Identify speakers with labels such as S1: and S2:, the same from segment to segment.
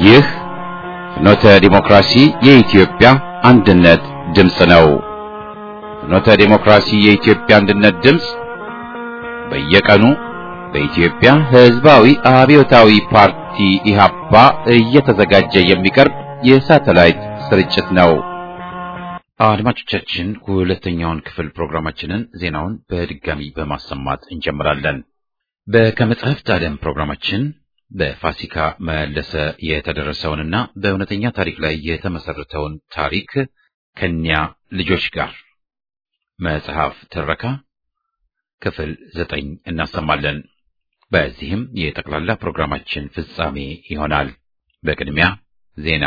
S1: ይህ ፍኖተ ዲሞክራሲ የኢትዮጵያ አንድነት ድምፅ ነው። ፍኖተ ዲሞክራሲ የኢትዮጵያ አንድነት ድምፅ በየቀኑ በኢትዮጵያ ሕዝባዊ አብዮታዊ ፓርቲ ኢህአፓ እየተዘጋጀ የሚቀርብ የሳተላይት ስርጭት ነው። አድማጮቻችን ሁለተኛውን ክፍል ፕሮግራማችንን ዜናውን በድጋሚ በማሰማት እንጀምራለን። በከመጽሐፍት ዓለም ፕሮግራማችን በፋሲካ መለሰ የተደረሰውንና በእውነተኛ ታሪክ ላይ የተመሰረተውን ታሪክ ከኛ ልጆች ጋር መጽሐፍ ትረካ ክፍል ዘጠኝ እናሰማለን። በዚህም የጠቅላላ ፕሮግራማችን ፍጻሜ ይሆናል። በቅድሚያ ዜና።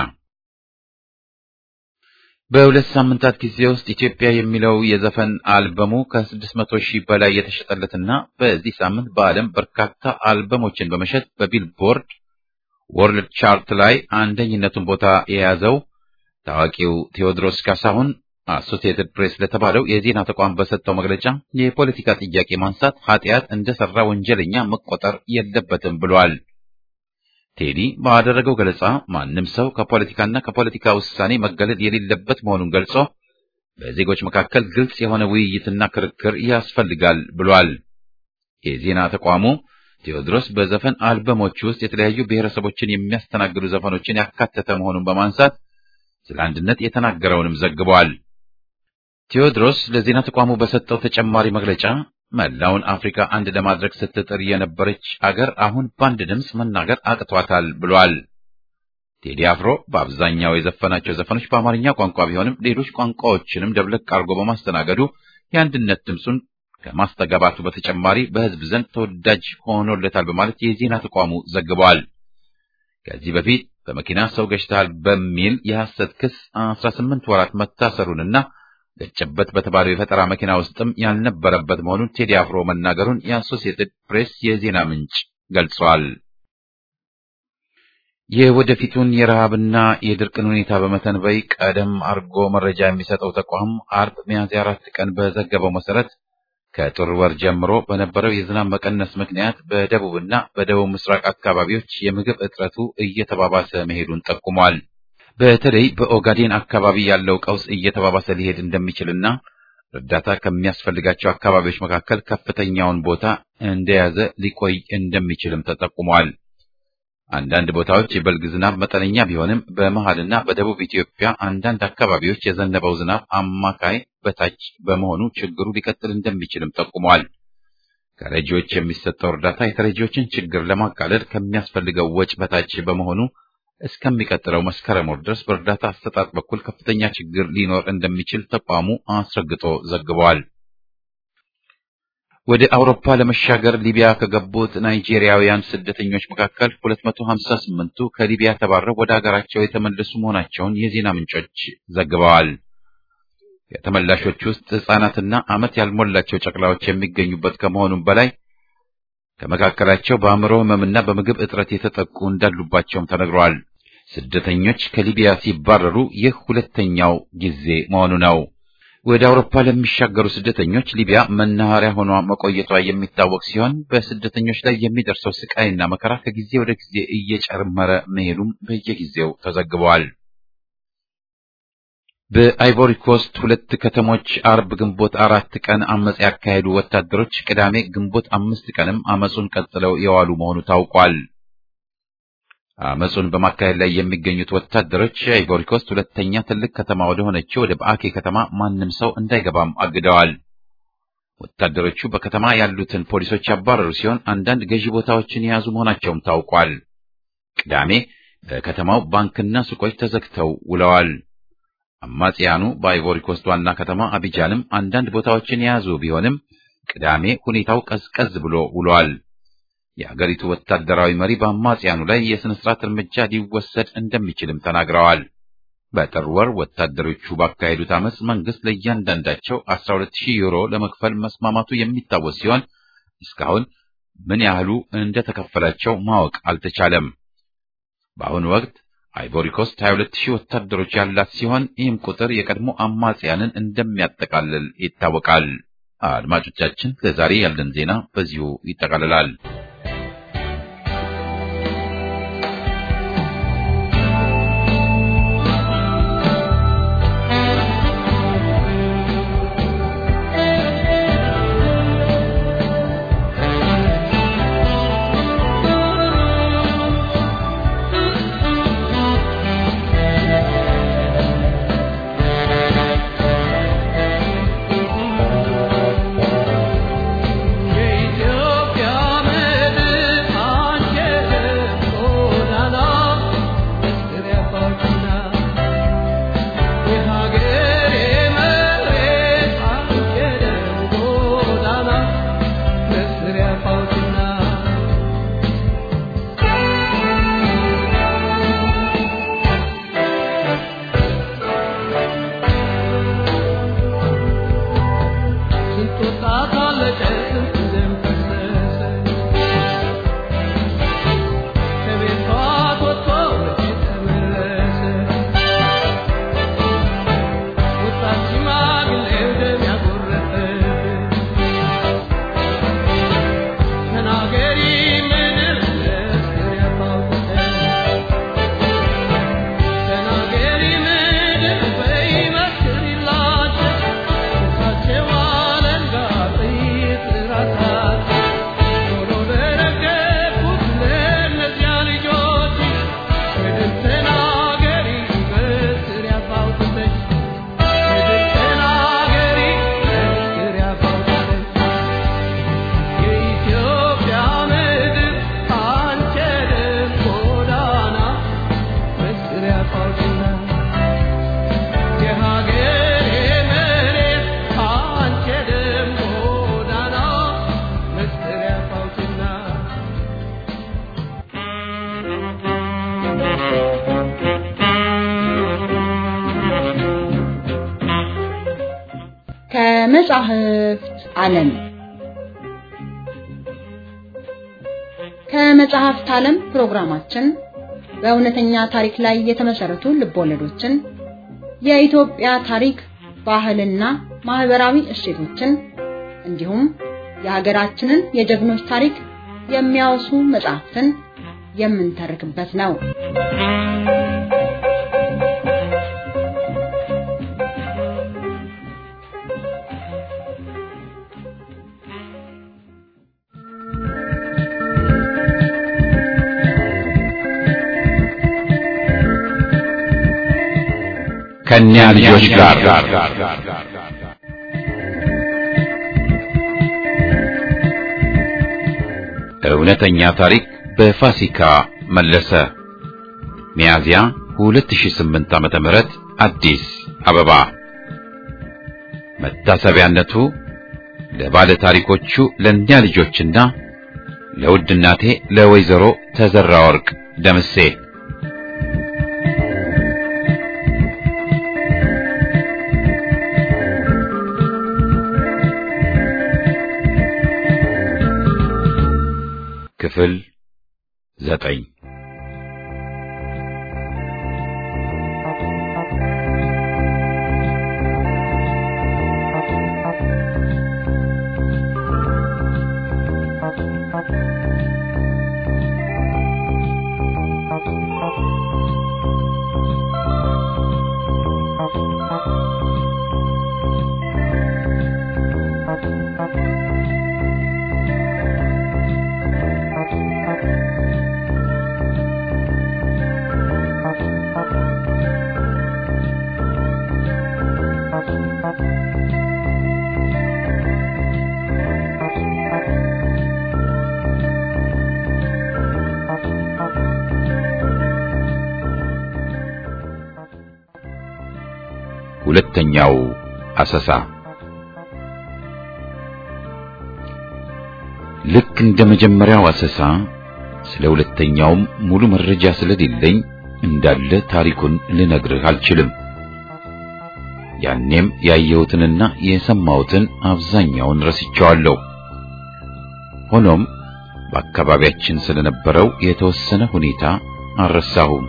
S1: በሁለት ሳምንታት ጊዜ ውስጥ ኢትዮጵያ የሚለው የዘፈን አልበሙ ከስድስት መቶ ሺህ በላይ የተሸጠለትና በዚህ ሳምንት በዓለም በርካታ አልበሞችን በመሸጥ በቢልቦርድ ወርልድ ቻርት ላይ አንደኝነቱን ቦታ የያዘው ታዋቂው ቴዎድሮስ ካሳሁን አሶሲየትድ ፕሬስ ለተባለው የዜና ተቋም በሰጠው መግለጫ የፖለቲካ ጥያቄ ማንሳት ኃጢአት እንደሰራ ወንጀለኛ መቆጠር የለበትም ብሏል። ቴዲ ባደረገው ገለጻ ማንም ሰው ከፖለቲካና ከፖለቲካ ውሳኔ መገለል የሌለበት መሆኑን ገልጾ በዜጎች መካከል ግልጽ የሆነ ውይይትና ክርክር ያስፈልጋል ብሏል። የዜና ተቋሙ ቴዎድሮስ በዘፈን አልበሞች ውስጥ የተለያዩ ብሔረሰቦችን የሚያስተናግዱ ዘፈኖችን ያካተተ መሆኑን በማንሳት ስለ አንድነት የተናገረውንም ዘግቧል። ቴዎድሮስ ለዜና ተቋሙ በሰጠው ተጨማሪ መግለጫ መላውን አፍሪካ አንድ ለማድረግ ስትጥር የነበረች አገር አሁን በአንድ ድምፅ መናገር አቅቷታል ብሏል። ቴዲ አፍሮ በአብዛኛው የዘፈናቸው ዘፈኖች በአማርኛ ቋንቋ ቢሆንም ሌሎች ቋንቋዎችንም ደብለቅ አድርጎ በማስተናገዱ የአንድነት ድምፁን ከማስተጋባቱ በተጨማሪ በሕዝብ ዘንድ ተወዳጅ ሆኖለታል በማለት የዜና ተቋሙ ዘግቧል። ከዚህ በፊት በመኪና ሰው ገጭተሃል በሚል የሐሰት ክስ 18 ወራት መታሰሩንና ገጨበት በተባለው የፈጠራ መኪና ውስጥም ያልነበረበት መሆኑን ቴዲ አፍሮ መናገሩን የአሶሲየትድ ፕሬስ የዜና ምንጭ ገልጿል። የወደፊቱን የረሃብና የድርቅን ሁኔታ በመተንበይ ቀደም አርጎ መረጃ የሚሰጠው ተቋም አርብ ሚያዝያ አራት ቀን በዘገበው መሰረት ከጥር ወር ጀምሮ በነበረው የዝናብ መቀነስ ምክንያት በደቡብና በደቡብ ምስራቅ አካባቢዎች የምግብ እጥረቱ እየተባባሰ መሄዱን ጠቁሟል። በተለይ በኦጋዴን አካባቢ ያለው ቀውስ እየተባባሰ ሊሄድ እንደሚችልና እርዳታ ከሚያስፈልጋቸው አካባቢዎች መካከል ከፍተኛውን ቦታ እንደያዘ ሊቆይ እንደሚችልም ተጠቁሟል። አንዳንድ ቦታዎች የበልግ ዝናብ መጠነኛ ቢሆንም በመሃልና በደቡብ ኢትዮጵያ አንዳንድ አካባቢዎች የዘነበው ዝናብ አማካይ በታች በመሆኑ ችግሩ ሊቀጥል እንደሚችልም ጠቁሟል። ከረጂዎች የሚሰጠው እርዳታ የተረጂዎችን ችግር ለማቃለል ከሚያስፈልገው ወጪ በታች በመሆኑ እስከሚቀጥለው መስከረም ወር ድረስ በእርዳታ አሰጣጥ በኩል ከፍተኛ ችግር ሊኖር እንደሚችል ተቋሙ አስረግጦ ዘግቧል። ወደ አውሮፓ ለመሻገር ሊቢያ ከገቡት ናይጄሪያውያን ስደተኞች መካከል 258ቱ ከሊቢያ ተባረው ወደ አገራቸው የተመለሱ መሆናቸውን የዜና ምንጮች ዘግበዋል። ከተመላሾች ውስጥ ሕፃናትና ዓመት ያልሞላቸው ጨቅላዎች የሚገኙበት ከመሆኑም በላይ ከመካከላቸው በአእምሮ ሕመምና በምግብ እጥረት የተጠቁ እንዳሉባቸውም ተነግሯል። ስደተኞች ከሊቢያ ሲባረሩ ይህ ሁለተኛው ጊዜ መሆኑ ነው። ወደ አውሮፓ ለሚሻገሩ ስደተኞች ሊቢያ መናኸሪያ ሆኗ መቆየቷ የሚታወቅ ሲሆን በስደተኞች ላይ የሚደርሰው ስቃይና መከራ ከጊዜ ወደ ጊዜ እየጨመረ መሄዱም በየጊዜው ተዘግበዋል። በአይቮሪ ኮስት ሁለት ከተሞች አርብ ግንቦት አራት ቀን አመጽ ያካሄዱ ወታደሮች ቅዳሜ ግንቦት አምስት ቀንም አመጹን ቀጥለው የዋሉ መሆኑ ታውቋል። አመጹን በማካሄድ ላይ የሚገኙት ወታደሮች የአይቮሪ ኮስት ሁለተኛ ትልቅ ከተማ ወደ ሆነችው ወደ በአኬ ከተማ ማንም ሰው እንዳይገባም አግደዋል። ወታደሮቹ በከተማ ያሉትን ፖሊሶች ያባረሩ ሲሆን አንዳንድ ገዢ ቦታዎችን የያዙ መሆናቸውም ታውቋል። ቅዳሜ በከተማው ባንክና ሱቆች ተዘግተው ውለዋል። አማጽያኑ በአይቮሪ ኮስት ዋና ከተማ አቢጃንም አንዳንድ ቦታዎችን የያዙ ቢሆንም ቅዳሜ ሁኔታው ቀዝቀዝ ብሎ ውሏል። የአገሪቱ ወታደራዊ መሪ በአማጽያኑ ላይ የሥነ ሥርዓት እርምጃ ሊወሰድ እንደሚችልም ተናግረዋል። በጥር ወር ወታደሮቹ ባካሄዱት አመፅ መንግሥት ለእያንዳንዳቸው 12000 ዩሮ ለመክፈል መስማማቱ የሚታወስ ሲሆን እስካሁን ምን ያህሉ እንደተከፈላቸው ማወቅ አልተቻለም። በአሁኑ ወቅት አይቮሪ ኮስት 22000 ወታደሮች ያላት ሲሆን ይህም ቁጥር የቀድሞ አማጽያንን እንደሚያጠቃልል ይታወቃል። አድማጮቻችን፣ ለዛሬ ያለን ዜና በዚሁ ይጠቃልላል።
S2: ከመጻሕፍት ዓለም ከመጽሐፍት ዓለም ፕሮግራማችን በእውነተኛ ታሪክ ላይ የተመሰረቱ ልቦለዶችን፣ የኢትዮጵያ ታሪክ፣ ባህልና ማህበራዊ እሴቶችን እንዲሁም የሀገራችንን የጀግኖች ታሪክ የሚያወሱ መጽሐፍትን የምንተርክበት ነው።
S1: ከእኛ ልጆች ጋር እውነተኛ ታሪክ በፋሲካ መለሰ ሚያዝያ 2008 ዓመተ ምህረት አዲስ አበባ መታሰቢያነቱ ለባለ ታሪኮቹ ለእኛ ልጆችና ለውድ እናቴ ለወይዘሮ ተዘራ ወርቅ ደምሴ ክፍል ዘጠኝ ሁለተኛው አሰሳ ልክ እንደ መጀመሪያው አሰሳ ስለ ሁለተኛውም ሙሉ መረጃ ስለሌለኝ እንዳለ ታሪኩን ልነግርህ አልችልም። ያኔም ያየሁትንና የሰማሁትን አብዛኛውን ረስቼዋለሁ። ሆኖም በአካባቢያችን ስለነበረው የተወሰነ ሁኔታ አልረሳሁም።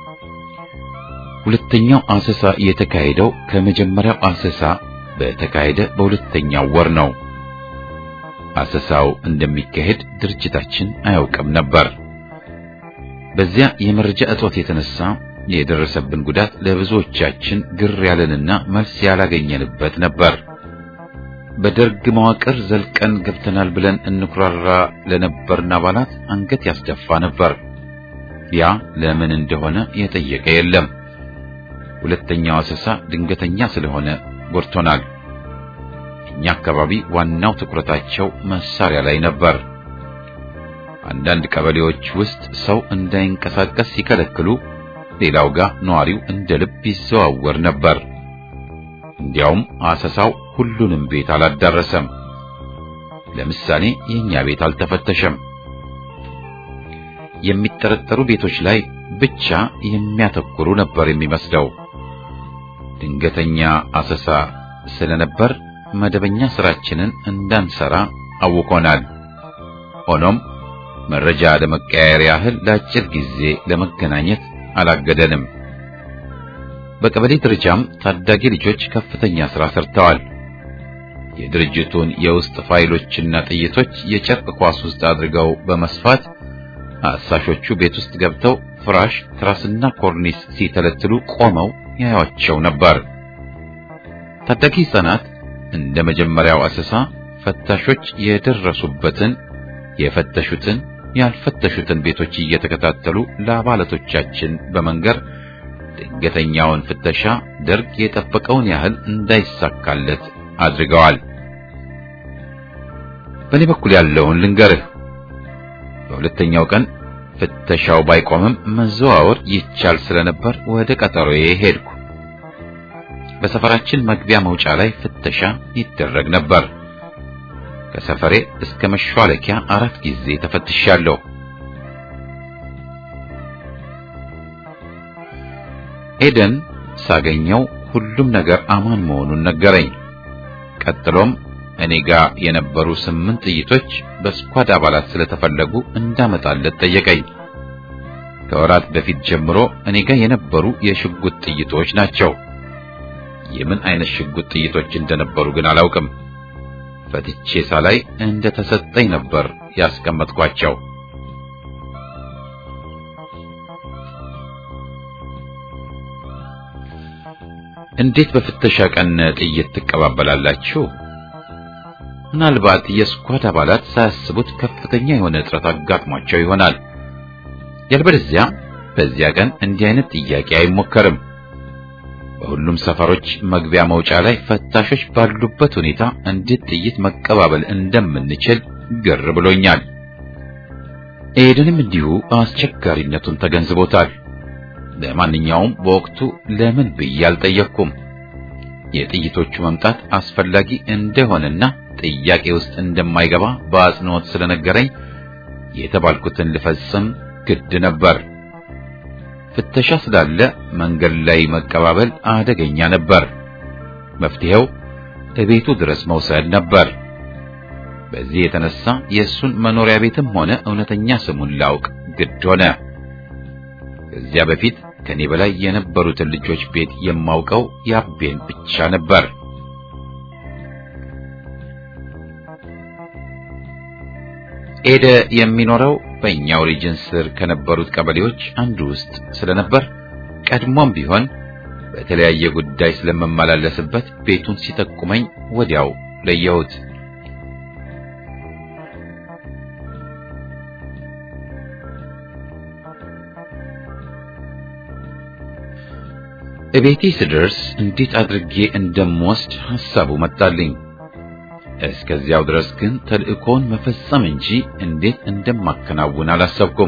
S1: ሁለተኛው አሰሳ የተካሄደው ከመጀመሪያው አሰሳ በተካሄደ በሁለተኛው ወር ነው። አሰሳው እንደሚካሄድ ድርጅታችን አያውቅም ነበር። በዚያ የመረጃ እጦት የተነሳ የደረሰብን ጉዳት ለብዙዎቻችን ግር ያለንና መልስ ያላገኘንበት ነበር። በደርግ መዋቅር ዘልቀን ገብተናል ብለን እንኩራራ ለነበርን አባላት አንገት ያስደፋ ነበር። ያ ለምን እንደሆነ የጠየቀ የለም። ሁለተኛው አሰሳ ድንገተኛ ስለሆነ ጎድቶናል። እኛ አካባቢ ዋናው ትኩረታቸው መሳሪያ ላይ ነበር። አንዳንድ ቀበሌዎች ውስጥ ሰው እንዳይንቀሳቀስ ሲከለክሉ፣ ሌላው ጋር ነዋሪው እንደ ልብ ይዘዋወር ነበር። እንዲያውም አሰሳው ሁሉንም ቤት አላዳረሰም። ለምሳሌ የኛ ቤት አልተፈተሸም። የሚጠረጠሩ ቤቶች ላይ ብቻ የሚያተኩሩ ነበር የሚመስለው። ድንገተኛ አሰሳ ስለነበር መደበኛ ስራችንን እንዳንሰራ አውቆናል። ሆኖም መረጃ ለመቀያየር ያህል ለአጭር ጊዜ ለመገናኘት አላገደንም። በቀበሌ ደረጃም ታዳጊ ልጆች ከፍተኛ ሥራ ሰርተዋል። የድርጅቱን የውስጥ ፋይሎችና ጥይቶች የጨርቅ ኳስ ውስጥ አድርገው በመስፋት አሳሾቹ ቤት ውስጥ ገብተው ፍራሽ፣ ትራስና ኮርኒስ ሲተለትሉ ቆመው ያዩአቸው ነበር። ታዳጊ ሕፃናት እንደ መጀመሪያው አሰሳ ፈታሾች የደረሱበትን የፈተሹትን ያልፈተሹትን ቤቶች እየተከታተሉ ለአባላቶቻችን በመንገር ድንገተኛውን ፍተሻ ደርግ የጠበቀውን ያህል እንዳይሳካለት አድርገዋል። በእኔ በኩል ያለውን ልንገርህ። በሁለተኛው ቀን ፍተሻው ባይቆምም መዘዋወር ይቻል ስለነበር ወደ ቀጠሮዬ ሄድኩ። በሰፈራችን መግቢያ መውጫ ላይ ፍተሻ ይደረግ ነበር። ከሰፈሬ እስከ መሿለኪያ አራት ጊዜ ተፈትሻለሁ። ኤደን ሳገኘው ሁሉም ነገር አማን መሆኑን ነገረኝ። ቀጥሎም እኔ ጋር የነበሩ ስምንት ጥይቶች በስኳድ አባላት ስለተፈለጉ እንዳመጣለት ጠየቀኝ። ከወራት በፊት ጀምሮ እኔ ጋር የነበሩ የሽጉጥ ጥይቶች ናቸው። የምን አይነት ሽጉጥ ጥይቶች እንደነበሩ ግን አላውቅም። ፈትቼ ሳላይ እንደ ተሰጠኝ ነበር ያስቀመጥኳቸው። እንዴት በፍተሻ ቀን ጥይት ትቀባበላላችሁ? ምናልባት የስኳድ አባላት ሳያስቡት ከፍተኛ የሆነ እጥረት አጋጥሟቸው ይሆናል። ያልበለዚያ በዚያ ቀን እንዲህ አይነት ጥያቄ አይሞከርም። በሁሉም ሰፈሮች መግቢያ መውጫ ላይ ፈታሾች ባሉበት ሁኔታ እንዴት ጥይት መቀባበል እንደምንችል ግር ብሎኛል። ኤደንም እንዲሁ አስቸጋሪነቱን ተገንዝቦታል። ለማንኛውም በወቅቱ ለምን ብዬ አልጠየቅኩም። የጥይቶቹ መምጣት አስፈላጊ እንደሆነና ጥያቄ ውስጥ እንደማይገባ በአጽንኦት ስለነገረኝ የተባልኩትን ልፈጽም ግድ ነበር። ፍተሻ ስላለ መንገድ ላይ መቀባበል አደገኛ ነበር። መፍትሄው እቤቱ ድረስ መውሰድ ነበር። በዚህ የተነሳ የእሱን መኖሪያ ቤትም ሆነ እውነተኛ ስሙን ላውቅ ግድ ሆነ። ከዚያ በፊት ከኔ በላይ የነበሩትን ልጆች ቤት የማውቀው ያቤን ብቻ ነበር። ኤደ የሚኖረው በእኛው ሪጅን ስር ከነበሩት ቀበሌዎች አንዱ ውስጥ ስለነበር ቀድሞም ቢሆን በተለያየ ጉዳይ ስለመመላለስበት ቤቱን ሲጠቁመኝ ወዲያው ለየሁት። እቤቴ ስደርስ እንዴት አድርጌ እንደምወስድ ሐሳቡ መጣልኝ። እስከዚያው ድረስ ግን ተልእኮውን መፈጸም እንጂ እንዴት እንደማከናውን አላሰብኩም።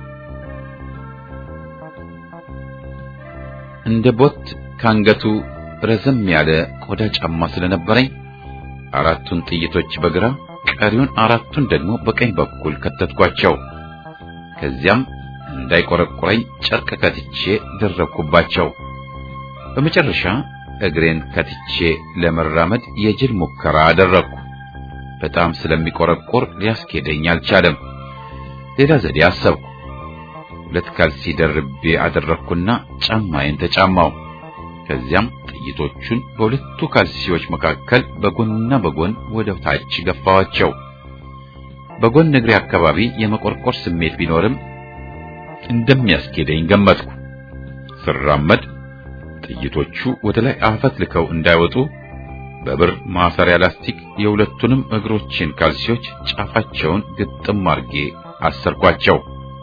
S1: እንደ ቦት ካንገቱ ረዘም ያለ ቆዳ ጫማ ስለነበረኝ አራቱን ጥይቶች በግራ ቀሪውን አራቱን ደግሞ በቀኝ በኩል ከተትኳቸው። ከዚያም እንዳይቆረቁረኝ ጨርቅ ከትቼ ደረብኩባቸው። በመጨረሻ እግሬን ከትቼ ለመራመድ የጅል ሙከራ አደረግኩ። በጣም ስለሚቆረቆር ሊያስኬደኝ አልቻለም። ሌላ ዘዴ አሰብኩ። ሁለት ካልሲ ደርቤ አደረግኩና ጫማዬን ተጫማው። ከዚያም ጥይቶቹን በሁለቱ ካልሲዎች መካከል በጎንና በጎን ወደ ታች ገፋዋቸው። በጎን እግሬ አካባቢ የመቆርቆር ስሜት ቢኖርም እንደሚያስኬደኝ ገመትኩ። ስራመድ ጥይቶቹ ወደ ላይ አፈት ልከው እንዳይወጡ በብር ማሰሪያ ላስቲክ የሁለቱንም እግሮችን ካልሲዎች ጫፋቸውን ግጥም አርጌ አሰርኳቸው።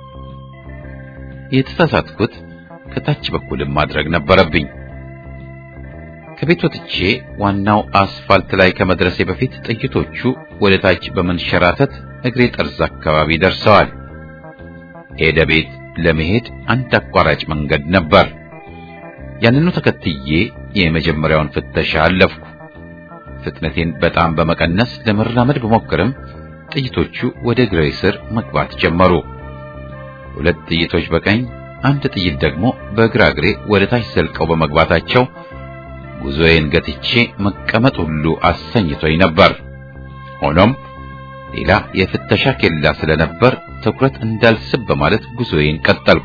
S1: የተሳሳትኩት ከታች በኩልም ማድረግ ነበረብኝ። ከቤት ወጥቼ ዋናው አስፋልት ላይ ከመድረሴ በፊት ጥይቶቹ ወደ ታች በመንሸራተት እግሬ ጠርዝ አካባቢ ደርሰዋል። ሄደ ቤት ለመሄድ አንድ አቋራጭ መንገድ ነበር። ያንኑ ተከትዬ የመጀመሪያውን ፍተሻ አለፍኩ። ፍጥነቴን በጣም በመቀነስ ለመራመድ ብሞክርም ጥይቶቹ ወደ እግሬ ስር መግባት ጀመሩ። ሁለት ጥይቶች በቀኝ አንድ ጥይት ደግሞ በግራ እግሬ ወደ ታች ዘልቀው በመግባታቸው ጉዞዬን ገትቼ መቀመጥ ሁሉ አሰኝቶኝ ነበር። ሆኖም ሌላ የፍተሻ ኬላ ስለነበር ትኩረት እንዳልስብ በማለት ጉዞዬን ቀጠልኩ።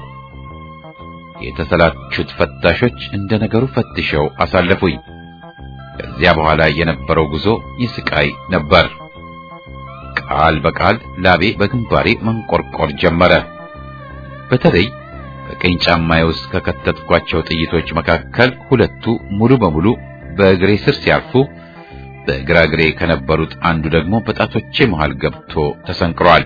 S1: የተሰላቹት ፈታሾች እንደ ነገሩ ፈትሸው አሳለፉኝ። ከዚያ በኋላ የነበረው ጉዞ ይስቃይ ነበር። ቃል በቃል ላቤ በግንባሬ መንቆርቆር ጀመረ። በተለይ በቀኝ ጫማዬ ውስጥ ከከተትኳቸው ጥይቶች መካከል ሁለቱ ሙሉ በሙሉ በእግሬ ስር ሲያርፉ፣ በግራ እግሬ ከነበሩት አንዱ ደግሞ በጣቶቼ መሃል ገብቶ ተሰንቅሯል።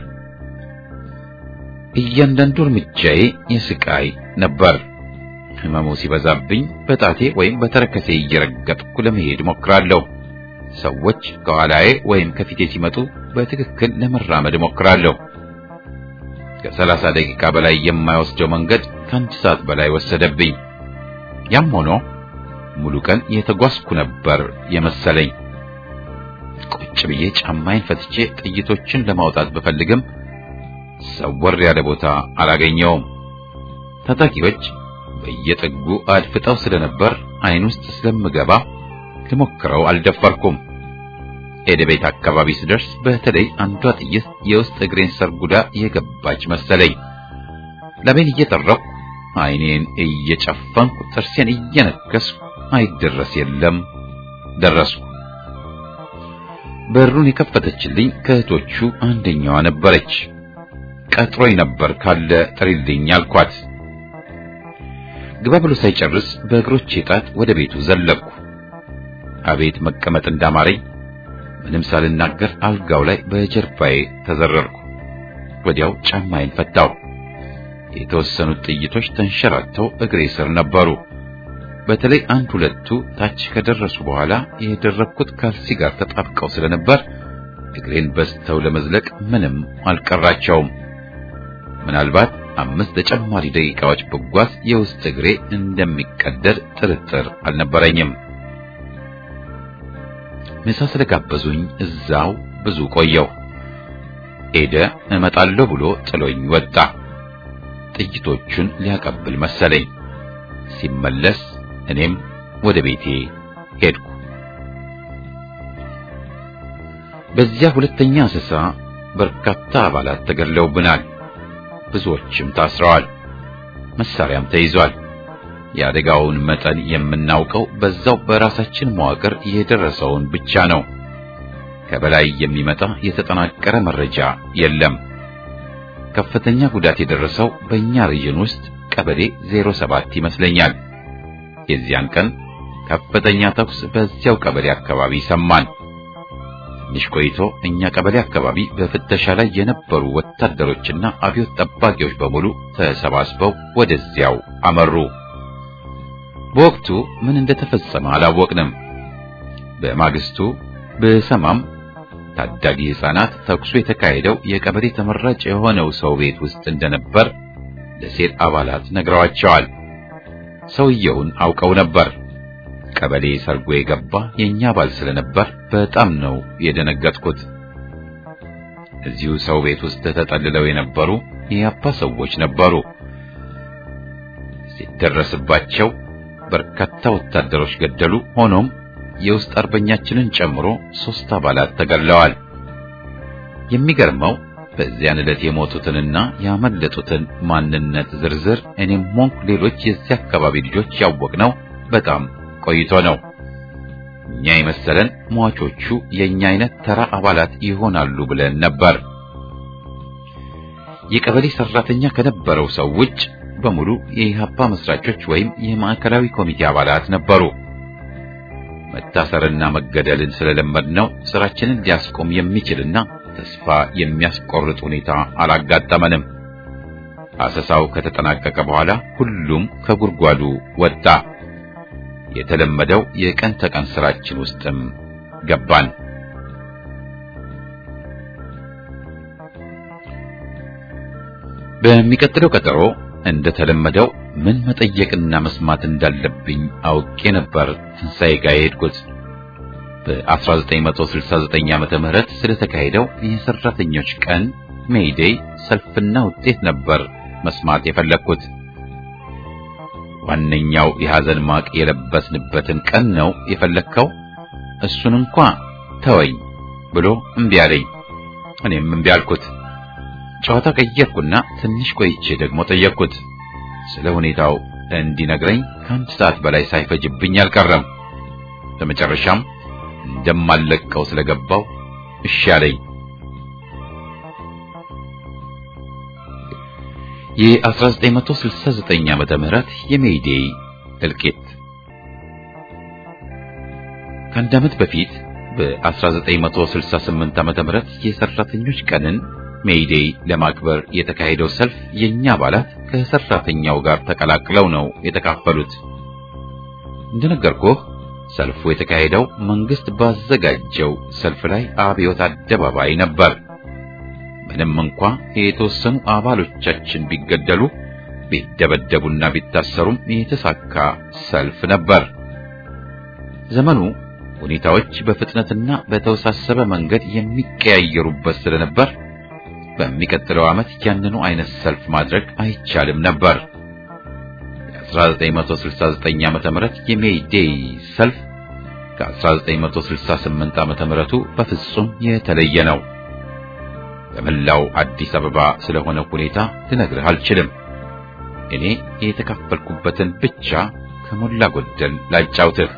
S1: እያንዳንዱ እርምጃዬ የስቃይ ነበር። ህመሙ ሲበዛብኝ በጣቴ ወይም በተረከሴ እየረገጥኩ ለመሄድ ሞክራለሁ። ሰዎች ከኋላዬ ወይም ከፊቴ ሲመጡ በትክክል ለመራመድ ሞክራለሁ። ከሰላሳ ደቂቃ በላይ የማይወስደው መንገድ ከአንድ ሰዓት በላይ ወሰደብኝ። ያም ሆኖ ሙሉ ቀን የተጓዝኩ ነበር የመሰለኝ። ቁጭ ብዬ ጫማዬን ፈትቼ ጥይቶችን ለማውጣት ብፈልግም ሰወር ያለ ቦታ አላገኘውም። ታጣቂዎች በየጥጉ አድፍጠው ስለነበር አይን ውስጥ ስለምገባ ልሞክረው አልደፈርኩም። ኤደቤት አካባቢ ስደርስ በተለይ አንዷ ጥይት የውስጥ እግሬን ሰርጉዳ የገባች መሰለኝ። ለቤን እየጠረኩ አይኔን እየጨፈንኩ ጥርሴን እየነከስኩ አይደረስ የለም ደረስኩ። በሩን የከፈተችልኝ ከእህቶቹ አንደኛዋ ነበረች። ቀጥሮኝ ነበር ካለ ጥሪልኝ አልኳት። ግባ ብሎ ሳይጨርስ በእግሮቼ ጣት ወደ ቤቱ ዘለቅኩ። አቤት መቀመጥ እንዳማረኝ ምንም ሳልናገር አልጋው ላይ በጀርባዬ ተዘረርኩ። ወዲያው ጫማዬን ፈታው። የተወሰኑት ጥይቶች ተንሸራተው እግሬ ስር ነበሩ። በተለይ አንድ ሁለቱ ታች ከደረሱ በኋላ የደረብኩት ካልሲ ጋር ተጣብቀው ስለነበር እግሬን በስተው ለመዝለቅ ምንም አልቀራቸውም። ምናልባት አምስት ተጨማሪ ደቂቃዎች ብጓዝ የውስጥ እግሬ እንደሚቀደድ ጥርጥር አልነበረኝም። ምሳ ስለጋበዙኝ እዛው ብዙ ቆየው። ኤደ እመጣለሁ ብሎ ጥሎኝ ወጣ። ጥይቶቹን ሊያቀብል መሰለኝ። ሲመለስ እኔም ወደ ቤቴ ሄድኩ። በዚያ ሁለተኛ አሰሳ በርካታ አባላት ተገድለውብናል። ብዙዎችም ታስረዋል። መሳሪያም ተይዟል። የአደጋውን መጠን የምናውቀው በዛው በራሳችን መዋቅር የደረሰውን ብቻ ነው። ከበላይ የሚመጣ የተጠናቀረ መረጃ የለም። ከፍተኛ ጉዳት የደረሰው በእኛ ሪጅን ውስጥ ቀበሌ 07 ይመስለኛል። የዚያን ቀን ከፍተኛ ተኩስ በዚያው ቀበሌ አካባቢ ሰማን። ትንሽ ቆይቶ እኛ ቀበሌ አካባቢ በፍተሻ ላይ የነበሩ ወታደሮችና አብዮት ጠባቂዎች በሙሉ ተሰባስበው ወደዚያው አመሩ። በወቅቱ ምን እንደተፈጸመ አላወቅንም። በማግስቱ በሰማም ታዳጊ ሕፃናት ተኩሱ የተካሄደው የቀበሌ ተመራጭ የሆነው ሰው ቤት ውስጥ እንደነበር ለሴት አባላት ነግረዋቸዋል። ሰውየውን አውቀው ነበር። ቀበሌ ሰርጎ የገባ የኛ አባል ስለነበር በጣም ነው የደነገጥኩት። እዚሁ ሰው ቤት ውስጥ ተጠልለው የነበሩ የአባ ሰዎች ነበሩ። ሲደረስባቸው በርካታ ወታደሮች ገደሉ። ሆኖም የውስጥ አርበኛችንን ጨምሮ ሶስት አባላት ተገድለዋል። የሚገርመው በዚያን ዕለት የሞቱትንና ያመለጡትን ማንነት ዝርዝር እኔም ሆንኩ ሌሎች የዚህ አካባቢ ልጆች ያወቅነው በጣም ቆይቶ ነው። እኛ የመሰለን ሟቾቹ የኛ አይነት ተራ አባላት ይሆናሉ ብለን ነበር። የቀበሌ ሰራተኛ ከነበረው ሰው ውጭ በሙሉ የኢህአፓ መስራቾች ወይም የማዕከላዊ ኮሚቴ አባላት ነበሩ። መታሰርና መገደልን ስለለመድነው ስራችንን ሊያስቆም የሚችልና ተስፋ የሚያስቆርጥ ሁኔታ አላጋጠመንም። አሰሳው ከተጠናቀቀ በኋላ ሁሉም ከጉድጓዱ ወጣ። የተለመደው የቀን ተቀን ስራችን ውስጥም ገባን። በሚቀጥለው ቀጠሮ እንደተለመደው ምን መጠየቅና መስማት እንዳለብኝ አውቄ ነበር ትንሣኤ ጋር የሄድኩት። በ1969 ዓመተ ምህረት ስለተካሄደው የሰራተኞች ቀን ሜይዴይ ሰልፍና ውጤት ነበር መስማት የፈለግኩት። ዋነኛው የሐዘን ማቅ የለበስንበትን ቀን ነው የፈለግከው? እሱን እንኳ ተወኝ ብሎ እምቢ አለኝ። እኔም እምቢ አልኩት። ጨዋታ ቀየርኩና ትንሽ ቆይቼ ደግሞ ጠየቅኩት። ስለ ሁኔታው እንዲነግረኝ ከአንድ ሰዓት በላይ ሳይፈጅብኝ አልቀረም። በመጨረሻም እንደማለቀው ስለገባው እሺ አለኝ። የ1969 ዓመተ ምህረት የሜይዴይ እልቂት ከአንድ ዓመት በፊት በ1968 ዓመተ ምህረት የሰራተኞች ቀንን ሜይዴይ ለማክበር የተካሄደው ሰልፍ የኛ አባላት ከሰራተኛው ጋር ተቀላቅለው ነው የተካፈሉት። እንደነገርኩህ ሰልፉ የተካሄደው መንግስት ባዘጋጀው ሰልፍ ላይ አብዮት አደባባይ ነበር። ምንም እንኳ የተወሰኑ አባሎቻችን ቢገደሉ ቢደበደቡና ቢታሰሩም የተሳካ ሰልፍ ነበር። ዘመኑ ሁኔታዎች በፍጥነትና በተወሳሰበ መንገድ የሚቀያየሩበት ስለነበር በሚቀጥለው ዓመት ያንኑ አይነት ሰልፍ ማድረግ አይቻልም ነበር። የ1969 ዓመተ ምህረት የሜይ ዴይ ሰልፍ ከ1968 ዓመተ ምህረቱ በፍጹም የተለየ ነው። በመላው አዲስ አበባ ስለሆነ ሁኔታ ልነግርህ አልችልም። እኔ የተካፈልኩበትን ብቻ ከሞላ ጎደል ላጫውትህ።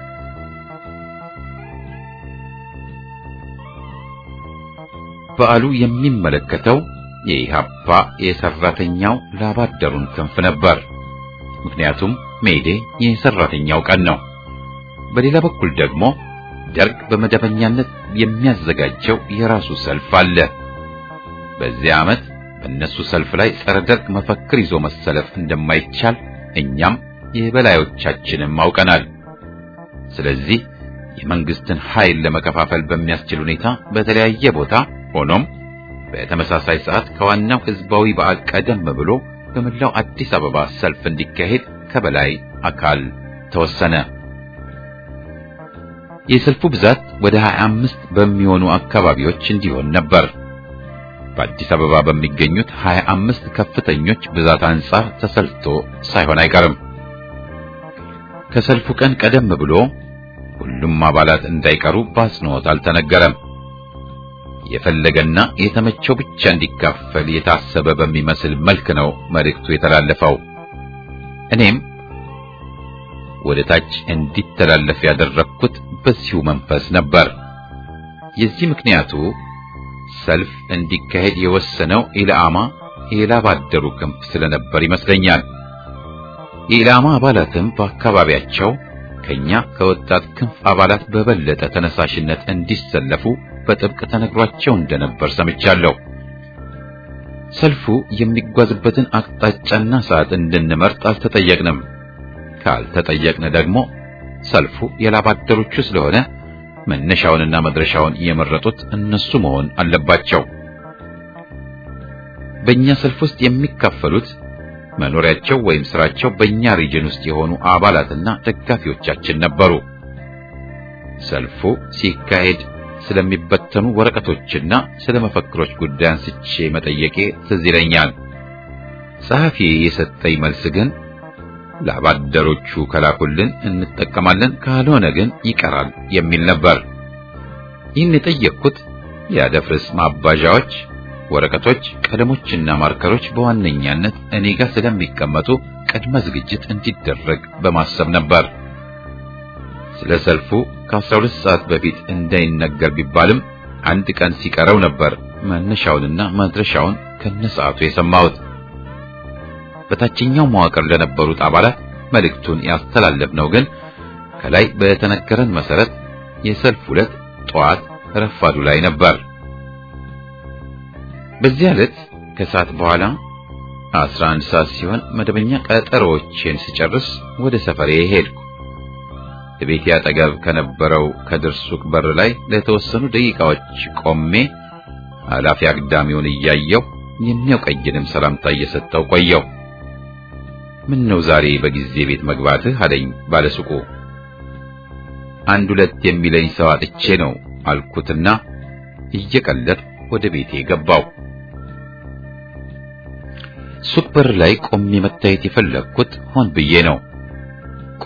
S1: በዓሉ የሚመለከተው የኢሃፓ የሰራተኛው ላባደሩን ክንፍ ነበር። ምክንያቱም ሜይዴ የሰራተኛው ቀን ነው። በሌላ በኩል ደግሞ ደርግ በመደበኛነት የሚያዘጋጀው የራሱ ሰልፍ አለ። በዚህ ዓመት በእነሱ ሰልፍ ላይ ጸረ ደርግ መፈክር ይዞ መሰለፍ እንደማይቻል እኛም የበላዮቻችንም አውቀናል። ስለዚህ የመንግስትን ኃይል ለመከፋፈል በሚያስችል ሁኔታ በተለያየ ቦታ ሆኖም በተመሳሳይ ሰዓት ከዋናው ህዝባዊ በዓል ቀደም ብሎ በመላው አዲስ አበባ ሰልፍ እንዲካሄድ ከበላይ አካል ተወሰነ። የሰልፉ ብዛት ወደ 25 በሚሆኑ አካባቢዎች እንዲሆን ነበር። በአዲስ አበባ በሚገኙት 25 ከፍተኞች ብዛት አንጻር ተሰልቶ ሳይሆን አይቀርም። ከሰልፉ ቀን ቀደም ብሎ ሁሉም አባላት እንዳይቀሩ በአጽንኦት አልተነገረም። የፈለገና የተመቸው ብቻ እንዲካፈል የታሰበ በሚመስል መልክ ነው መልእክቱ የተላለፈው። እኔም ወደ ታች እንዲተላለፍ ያደረግኩት በዚሁ መንፈስ ነበር። የዚህ ምክንያቱ ሰልፍ እንዲካሄድ የወሰነው ኢላማ የላባደሩ ክንፍ ስለነበር ይመስለኛል። የኢላማ አባላትም በአካባቢያቸው ከኛ ከወጣት ክንፍ አባላት በበለጠ ተነሳሽነት እንዲሰለፉ በጥብቅ ተነግሯቸው እንደነበር ሰምቻለሁ። ሰልፉ የሚጓዝበትን አቅጣጫና ሰዓት እንድንመርጥ አልተጠየቅንም። ካልተጠየቅን ደግሞ ሰልፉ የላባደሮቹ ስለሆነ መነሻውንና መድረሻውን የመረጡት እነሱ መሆን አለባቸው። በእኛ ሰልፍ ውስጥ የሚካፈሉት መኖሪያቸው ወይም ስራቸው በእኛ ሪጅን ውስጥ የሆኑ አባላትና ደጋፊዎቻችን ነበሩ። ሰልፉ ሲካሄድ ስለሚበተኑ ወረቀቶችና ስለ መፈክሮች ጉዳይ አንስቼ መጠየቄ ትዝ ይለኛል። ጸሐፊ የሰጠኝ መልስ ግን ለአባደሮቹ ከላኩልን እንጠቀማለን፣ ካልሆነ ግን ይቀራል የሚል ነበር። ይህን የጠየቅኩት የአደፍርስ ማባዣዎች፣ ወረቀቶች፣ ቀለሞችና ማርከሮች በዋነኛነት እኔ ጋር ስለሚቀመጡ ቅድመ ዝግጅት እንዲደረግ በማሰብ ነበር። ስለ ሰልፉ ከ12 ሰዓት በፊት እንዳይነገር ቢባልም አንድ ቀን ሲቀረው ነበር መነሻውንና መድረሻውን ከነሰዓቱ የሰማሁት። በታችኛው መዋቅር ለነበሩት አባላት መልእክቱን ያስተላለፍነው ግን ከላይ በተነገረን መሰረት የሰልፍ ዕለት ጠዋት ረፋዱ ላይ ነበር። በዚህ ዕለት ከሰዓት በኋላ 11 ሰዓት ሲሆን መደበኛ ቀጠሮዎችን ስጨርስ ወደ ሰፈሬ ሄድኩ። ቤቴ አጠገብ ከነበረው ከድር ሱቅ በር ላይ ለተወሰኑ ደቂቃዎች ቆሜ ኃላፊ አግዳሚውን እያየው የሚያውቀኝንም ሰላምታ እየሰጠው ቆየው። ምን ነው ዛሬ በጊዜ ቤት መግባትህ አለኝ ባለሱቁ። አንድ ሁለት የሚለኝ ሰው አጥቼ ነው አልኩትና እየቀለድ ወደ ቤቴ ገባው። ሱቅ በር ላይ ቆሜ መታየት የፈለግኩት ሆን ብዬ ነው።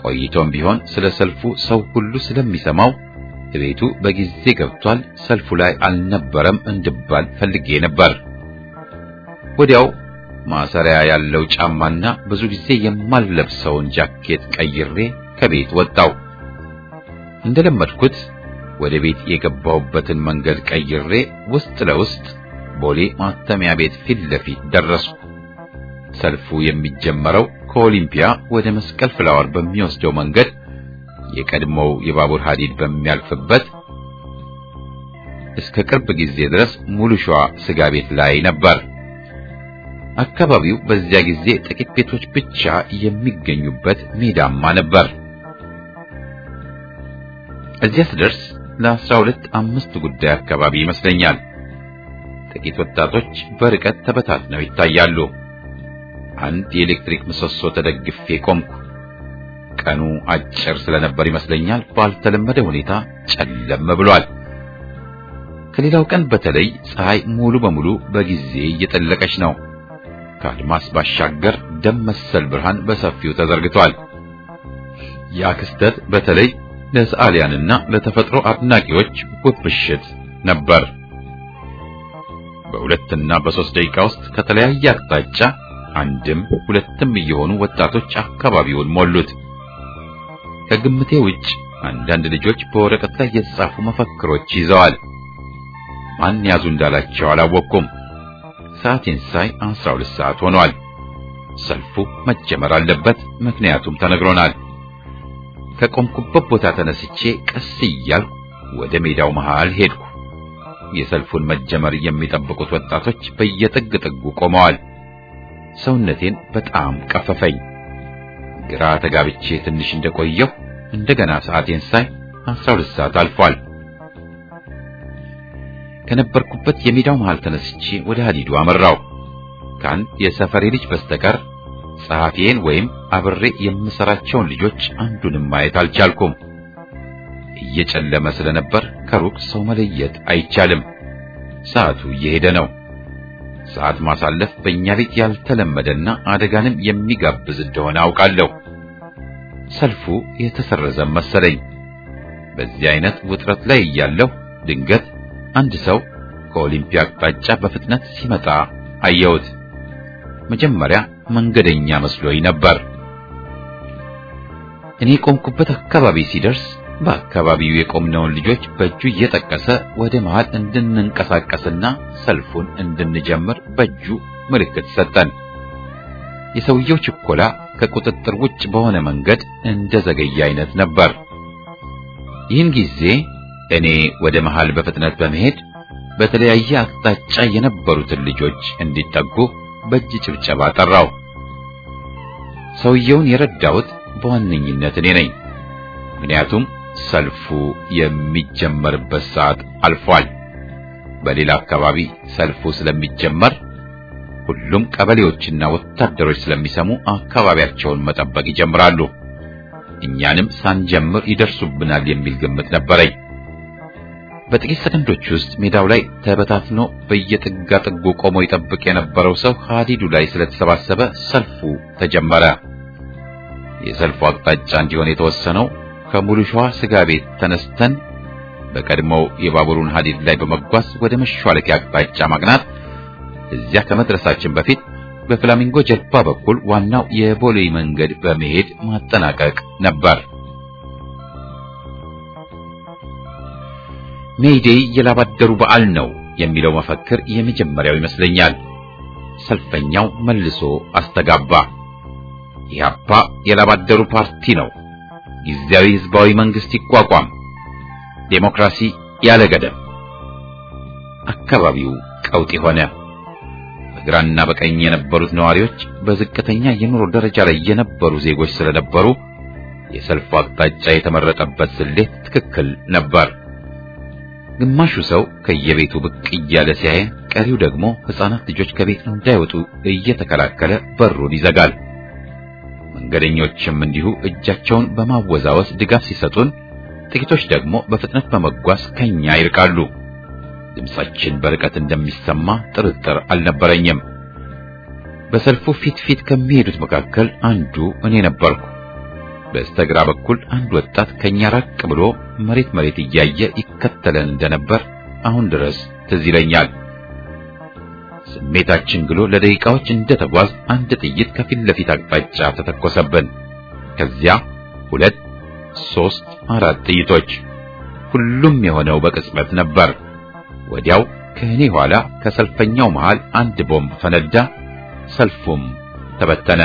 S1: ቆይቶም ቢሆን ስለ ሰልፉ ሰው ሁሉ ስለሚሰማው ቤቱ በጊዜ ገብቷል፣ ሰልፉ ላይ አልነበረም እንድባል ፈልጌ ነበር። ወዲያው ማሰሪያ ያለው ጫማና ብዙ ጊዜ የማልለብሰውን ጃኬት ቀይሬ ከቤት ወጣው። እንደለመድኩት ወደ ቤት የገባሁበትን መንገድ ቀይሬ ውስጥ ለውስጥ ቦሌ ማተሚያ ቤት ፊት ለፊት ደረስኩ። ሰልፉ የሚጀመረው ከኦሊምፒያ ወደ መስቀል ፍላወር በሚወስደው መንገድ የቀድሞው የባቡር ሐዲድ በሚያልፍበት እስከ ቅርብ ጊዜ ድረስ ሙሉ ሸዋ ስጋ ቤት ላይ ነበር። አካባቢው በዚያ ጊዜ ጥቂት ቤቶች ብቻ የሚገኙበት ሜዳማ ነበር። እዚያ ስደርስ ለአስራ ሁለት አምስት ጉዳይ አካባቢ ይመስለኛል። ጥቂት ወጣቶች በርቀት ተበታትነው ይታያሉ። አንድ የኤሌክትሪክ ምሰሶ ተደግፌ ቆምኩ። ቀኑ አጭር ስለነበር ይመስለኛል ባልተለመደ ሁኔታ ጨለም ብሏል። ከሌላው ቀን በተለይ ፀሐይ ሙሉ በሙሉ በጊዜ እየጠለቀች ነው። ከአድማስ ባሻገር ደም መሰል ብርሃን በሰፊው ተዘርግቷል። ያ ክስተት በተለይ ለሰዓሊያንና ለተፈጥሮ አድናቂዎች ውብ ምሽት ነበር። በሁለትና በሶስት ደቂቃ ውስጥ ከተለያየ አቅጣጫ አንድም ሁለትም እየሆኑ ወጣቶች አካባቢውን ሞሉት። ከግምቴ ውጭ አንዳንድ ልጆች በወረቀት ላይ የተጻፉ መፈክሮች ይዘዋል። ማን ያዙ እንዳላቸው አላወቅኩም። ሰዓቴን ሳይ አስራ ሁለት ሰዓት ሆኗል። ሰልፉ መጀመር አለበት፣ ምክንያቱም ተነግሮናል። ከቆምኩበት ቦታ ተነስቼ ቀስ እያልኩ ወደ ሜዳው መሃል ሄድኩ። የሰልፉን መጀመር የሚጠብቁት ወጣቶች በየጥግ ጥጉ ቆመዋል። ሰውነቴን በጣም ቀፈፈኝ። ግራ ተጋብቼ ትንሽ እንደቆየሁ እንደገና ሰዓቴን ሳይ አስራ ሁለት ሰዓት አልፏል። ከነበርኩበት የሜዳው መሃል ተነስቼ ወደ ሀዲዱ አመራው። ከአንድ የሰፈሬ ልጅ በስተቀር ጸሐፊዬን ወይም አብሬ የምሰራቸውን ልጆች አንዱንም ማየት አልቻልኩም። እየጨለመ ስለነበር ከሩቅ ሰው መለየት አይቻልም። ሰዓቱ እየሄደ ነው። ሰዓት ማሳለፍ በእኛ ቤት ያልተለመደና አደጋንም የሚጋብዝ እንደሆነ አውቃለሁ። ሰልፉ የተሰረዘም መሰለኝ። በዚህ አይነት ውጥረት ላይ እያለሁ ድንገት አንድ ሰው ከኦሊምፒያ አቅጣጫ በፍጥነት ሲመጣ አየሁት። መጀመሪያ መንገደኛ መስሎኝ ነበር። እኔ ቆምኩበት አካባቢ ሲደርስ በአካባቢው የቆምነውን ልጆች በእጁ እየጠቀሰ ወደ መሃል እንድንንቀሳቀስና ሰልፉን እንድንጀምር በእጁ ምልክት ሰጠን። የሰውየው ችኮላ ከቁጥጥር ውጭ በሆነ መንገድ እንደ ዘገየ አይነት ነበር። ይህን ጊዜ እኔ ወደ መሃል በፍጥነት በመሄድ በተለያየ አቅጣጫ የነበሩትን ልጆች እንዲጠጉ በእጅ ጭብጨባ ጠራው። ሰውየውን የረዳሁት በዋነኝነት እኔ ነኝ። ምክንያቱም ሰልፉ የሚጀመርበት ሰዓት አልፏል። በሌላ አካባቢ ሰልፉ ስለሚጀመር ሁሉም ቀበሌዎችና ወታደሮች ስለሚሰሙ አካባቢያቸውን መጠበቅ ይጀምራሉ። እኛንም ሳንጀምር ይደርሱብናል የሚል ግምት ነበረኝ። በጥቂት ሰከንዶች ውስጥ ሜዳው ላይ ተበታትኖ በየጥጋ ጥጉ ቆሞ ይጠብቅ የነበረው ሰው ሀዲዱ ላይ ስለተሰባሰበ ሰልፉ ተጀመረ። የሰልፉ አቅጣጫ እንዲሆን የተወሰነው ከሙሉ ሸዋ ስጋ ቤት ተነስተን በቀድሞው የባቡሩን ሀዲድ ላይ በመጓዝ ወደ መሿለኪያ አቅጣጫ ማቅናት፣ እዚያ ከመድረሳችን በፊት በፍላሚንጎ ጀልባ በኩል ዋናው የቦሌ መንገድ በመሄድ ማጠናቀቅ ነበር። ሜይዴይ የላባደሩ በዓል ነው የሚለው መፈክር የመጀመሪያው ይመስለኛል። ሰልፈኛው መልሶ አስተጋባ። ኢህአፓ የላባደሩ ፓርቲ ነው፣ ጊዜያዊ ህዝባዊ መንግስት ይቋቋም፣ ዴሞክራሲ ያለ ገደብ። አካባቢው ቀውጢ ሆነ። በግራና በቀኝ የነበሩት ነዋሪዎች በዝቅተኛ የኑሮ ደረጃ ላይ የነበሩ ዜጎች ስለነበሩ የሰልፉ አቅጣጫ የተመረጠበት ስሌት ትክክል ነበር። ግማሹ ሰው ከየቤቱ ብቅ እያለ ሲያይ፣ ቀሪው ደግሞ ሕፃናት ልጆች ከቤት እንዳይወጡ እየተከላከለ በሩን ይዘጋል። መንገደኞችም እንዲሁ እጃቸውን በማወዛወዝ ድጋፍ ሲሰጡን፣ ጥቂቶች ደግሞ በፍጥነት በመጓዝ ከኛ ይርቃሉ። ድምጻችን በርቀት እንደሚሰማ ጥርጥር አልነበረኝም። በሰልፉ ፊት ፊት ከሚሄዱት መካከል አንዱ እኔ ነበርኩ። በስተግራ በኩል አንድ ወጣት ከኛ ራቅ ብሎ መሬት መሬት እያየ ይከተለን እንደነበር አሁን ድረስ ትዝ ይለኛል። ስሜታችን ግሎ ለደቂቃዎች እንደተጓዝ አንድ ጥይት ከፊት ለፊት አቅጣጫ ተተኮሰብን። ከዚያ ሁለት፣ ሶስት፣ አራት ጥይቶች። ሁሉም የሆነው በቅጽበት ነበር። ወዲያው ከእኔ ኋላ ከሰልፈኛው መሃል አንድ ቦምብ ፈነዳ። ሰልፉም ተበተነ።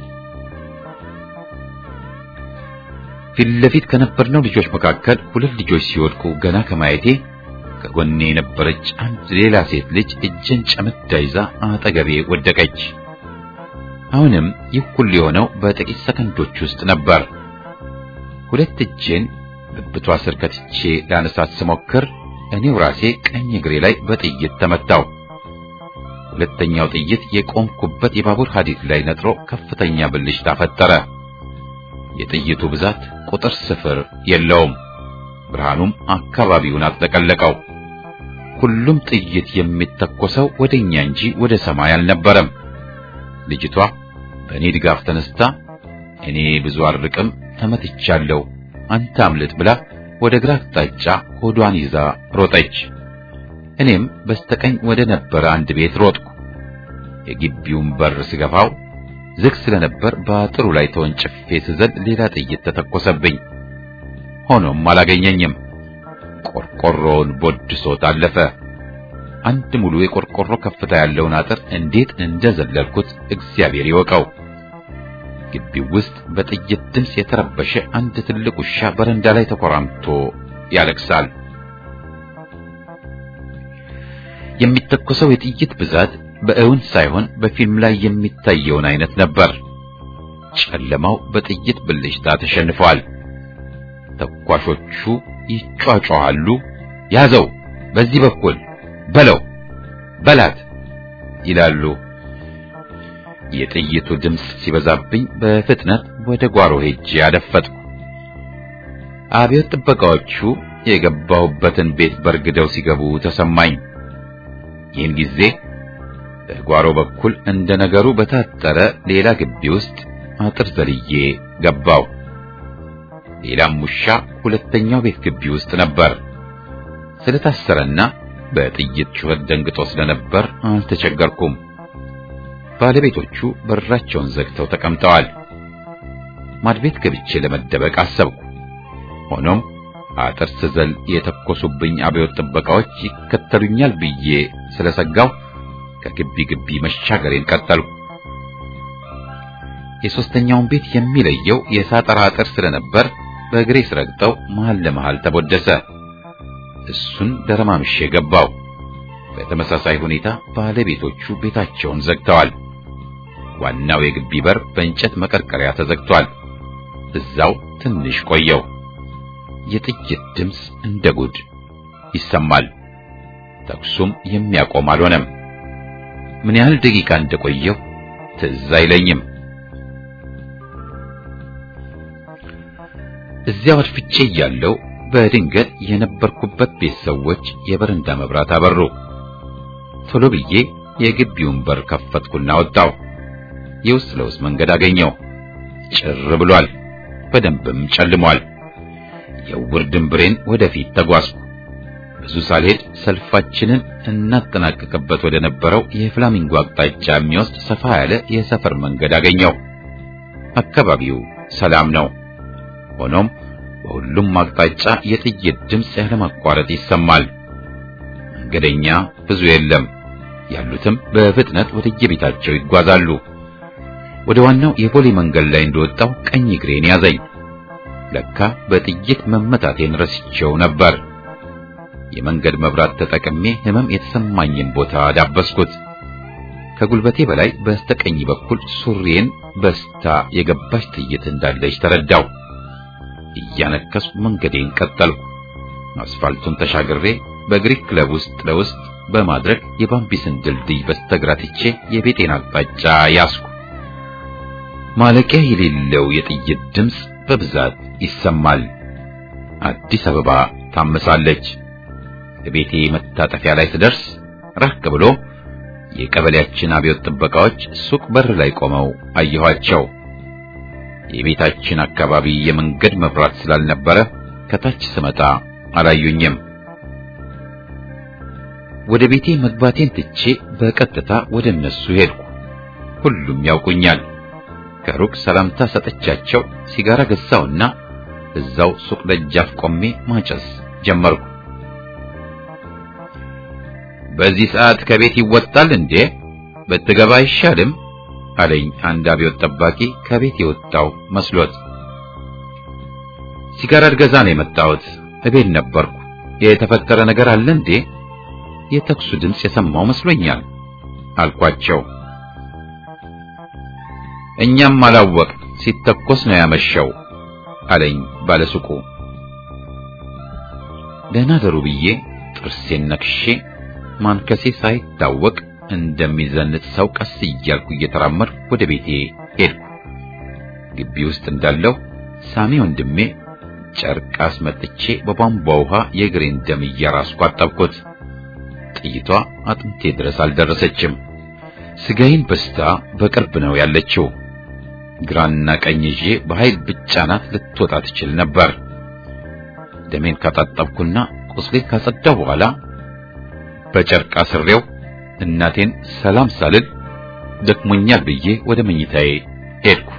S1: ፊት ለፊት ከነበርነው ልጆች መካከል ሁለት ልጆች ሲወድቁ ገና ከማየቴ ከጎኔ የነበረች አንድ ሌላ ሴት ልጅ እጄን ጨምዳ ይዛ አጠገቤ ወደቀች። አሁንም ይህ ሁሉ የሆነው በጥቂት ሰከንዶች ውስጥ ነበር። ሁለት እጄን ብብቷ ስር ከትቼ ላነሳት ስሞክር እኔው ራሴ ቀኝ እግሬ ላይ በጥይት ተመታው። ሁለተኛው ጥይት የቆምኩበት የባቡር ሐዲድ ላይ ነጥሮ ከፍተኛ ብልሽታ ፈጠረ። የጥይቱ ብዛት ቁጥር ስፍር የለውም። ብርሃኑም አካባቢውን አጥለቀለቀው። ሁሉም ጥይት የሚተኮሰው ወደኛ እንጂ ወደ ሰማይ አልነበረም። ልጅቷ በእኔ ድጋፍ ተነስታ እኔ ብዙ አርቅም ተመትቻለሁ፣ አንተ አምልጥ ብላ ወደ ግራ አቅጣጫ ሆዷን ይዛ ሮጠች። እኔም በስተቀኝ ወደ ነበረ አንድ ቤት ሮጥኩ። የግቢውን በር ስገፋው ዝግ ስለነበር በአጥሩ ላይ ተወንጭፌ ስዘል ሌላ ጥይት ተተኮሰብኝ። ሆኖም አላገኘኝም። ቆርቆሮውን ቦድሶት አለፈ። አንድ ሙሉ የቆርቆሮ ከፍታ ያለውን አጥር እንዴት እንደዘለልኩት እግዚአብሔር ይወቀው። ግቢው ውስጥ በጥይት ድምፅ የተረበሸ አንድ ትልቅ ውሻ በረንዳ ላይ ተኮራምቶ ያለቅሳል። የሚተኮሰው የጥይት ብዛት በእውን ሳይሆን በፊልም ላይ የሚታየውን አይነት ነበር። ጨለማው በጥይት ብልሽታ ተሸንፏል። ተኳሾቹ ይጯጯሃሉ። ያዘው፣ በዚህ በኩል በለው፣ በላት ይላሉ። የጥይቱ ድምፅ ሲበዛብኝ በፍጥነት ወደ ጓሮ ሄጄ አደፈጥኩ። አብዮት ጥበቃዎቹ የገባሁበትን ቤት በርግደው ሲገቡ ተሰማኝ። ይህን ጊዜ በጓሮ በኩል እንደ ነገሩ በታጠረ ሌላ ግቢ ውስጥ አጥር ዘልዬ ገባው። ሌላም ውሻ ሁለተኛው ቤት ግቢ ውስጥ ነበር። ስለታሰረና በጥይት ጩኸት ደንግጦ ስለነበር አልተቸገርኩም። ባለቤቶቹ በራቸውን ዘግተው ተቀምጠዋል። ማድቤት ገብቼ ለመደበቅ አሰብኩ። ሆኖም አጥር ስዘል የተኮሱብኝ አብዮት ጥበቃዎች ይከተሉኛል ብዬ ስለሰጋው ከግቢ ግቢ መሻገሬን ቀጠልኩ። የሶስተኛውን ቤት የሚለየው የሳጠራ አጥር ስለነበር በእግሬ ስረግጠው መሃል ለመሃል ተቦደሰ። እሱን ደረማምሼ ገባው። በተመሳሳይ ሁኔታ ባለቤቶቹ ቤታቸውን ዘግተዋል። ዋናው የግቢ በር በእንጨት መቀርቀሪያ ተዘግቷል። እዛው ትንሽ ቆየው። የጥይት ድምፅ እንደ ጉድ ይሰማል። ተኩሱም የሚያቆም አልሆነም። ምን ያህል ደቂቃ እንደቆየው ትዝ አይለኝም። እዚያው አድፍጬ እያለሁ በድንገት የነበርኩበት ቤት ሰዎች የበረንዳ መብራት አበሩ። ቶሎ ብዬ የግቢውን በር ከፈትኩና ወጣው። የውስጥ ለውስጥ መንገድ አገኘው። ጭር ብሏል፣ በደንብም ጨልሟል። የውር ድንብሬን ወደፊት ተጓዝኩ። ብዙ ሳልሄድ ሰልፋችንን እናጠናቀቅበት ወደ ነበረው የፍላሚንጎ አቅጣጫ የሚወስድ ሰፋ ያለ የሰፈር መንገድ አገኘው። አካባቢው ሰላም ነው። ሆኖም በሁሉም አቅጣጫ የጥይት ድምፅ ያለማቋረጥ ይሰማል። መንገደኛ ብዙ የለም። ያሉትም በፍጥነት ወደየቤታቸው ይጓዛሉ። ወደ ዋናው የቦሌ መንገድ ላይ እንደወጣው ቀኝ እግሬን ያዘኝ። ለካ በጥይት መመታቴን ረስቼው ነበር። የመንገድ መብራት ተጠቅሜ ህመም የተሰማኝን ቦታ ዳበስኩት። ከጉልበቴ በላይ በስተቀኝ በኩል ሱሪዬን በስታ የገባች ጥይት እንዳለች ተረዳው። እያነከስኩ መንገዴን ቀጠልኩ። አስፋልቱን ተሻግሬ በግሪክ ክለብ ውስጥ ለውስጥ በማድረግ የባምቢስን ድልድይ በስተግራ ትቼ የቤቴን አቅጣጫ ያስኩ። ማለቂያ የሌለው የጥይት ድምፅ በብዛት ይሰማል። አዲስ አበባ ታመሳለች። ቤቴ መታጠፊያ ላይ ስደርስ ራቅ ብሎ የቀበሌያችን አብዮት ጥበቃዎች ሱቅ በር ላይ ቆመው አየኋቸው። የቤታችን አካባቢ የመንገድ መብራት ስላልነበረ ከታች ስመጣ አላዩኝም። ወደ ቤቴ መግባቴን ትቼ በቀጥታ ወደ እነሱ ሄድኩ። ሁሉም ያውቁኛል። ከሩቅ ሰላምታ ሰጠቻቸው። ሲጋራ ገዛውና እዛው ሱቅ ደጃፍ ቆሜ ማጨስ ጀመርኩ። በዚህ ሰዓት ከቤት ይወጣል እንዴ? ብትገባ አይሻልም? አለኝ አንድ አብዮት ጠባቂ ከቤት የወጣው መስሎት። ሲጋራ ልገዛ ነው የመጣሁት። እቤት ነበርኩ። የተፈጠረ ነገር አለ እንዴ? የተኩሱ ድምፅ የሰማው መስሎኛል አልኳቸው። እኛም አላወቅ ሲተኮስ ነው ያመሸው አለኝ ባለሱቁ። ደህና ደሩ ብዬ ጥርሴን ነክሼ ማንከሴ ሳይታወቅ እንደሚዘንጥ ሰው ቀስ እያልኩ እየተራመድኩ ወደ ቤቴ ሄድኩ። ግቢ ውስጥ እንዳለሁ ሳሚ ወንድሜ ጨርቅ አስመጥቼ በቧንቧ ውሃ የእግሬን ደም እያራስኩ አጠብኩት። ጥይቷ አጥንቴ ድረስ አልደረሰችም። ስጋዬን በስታ በቅርብ ነው ያለችው። ግራና ቀኝ ይዤ በኃይል ብቻናት ልትወጣ ትችል ነበር። ደሜን ካጣጠብኩና ቁስሌን ካጸዳው በኋላ በጨርቅ አስሬው እናቴን ሰላም ሳልል ደክሞኛል ብዬ ወደ መኝታዬ ሄድኩ።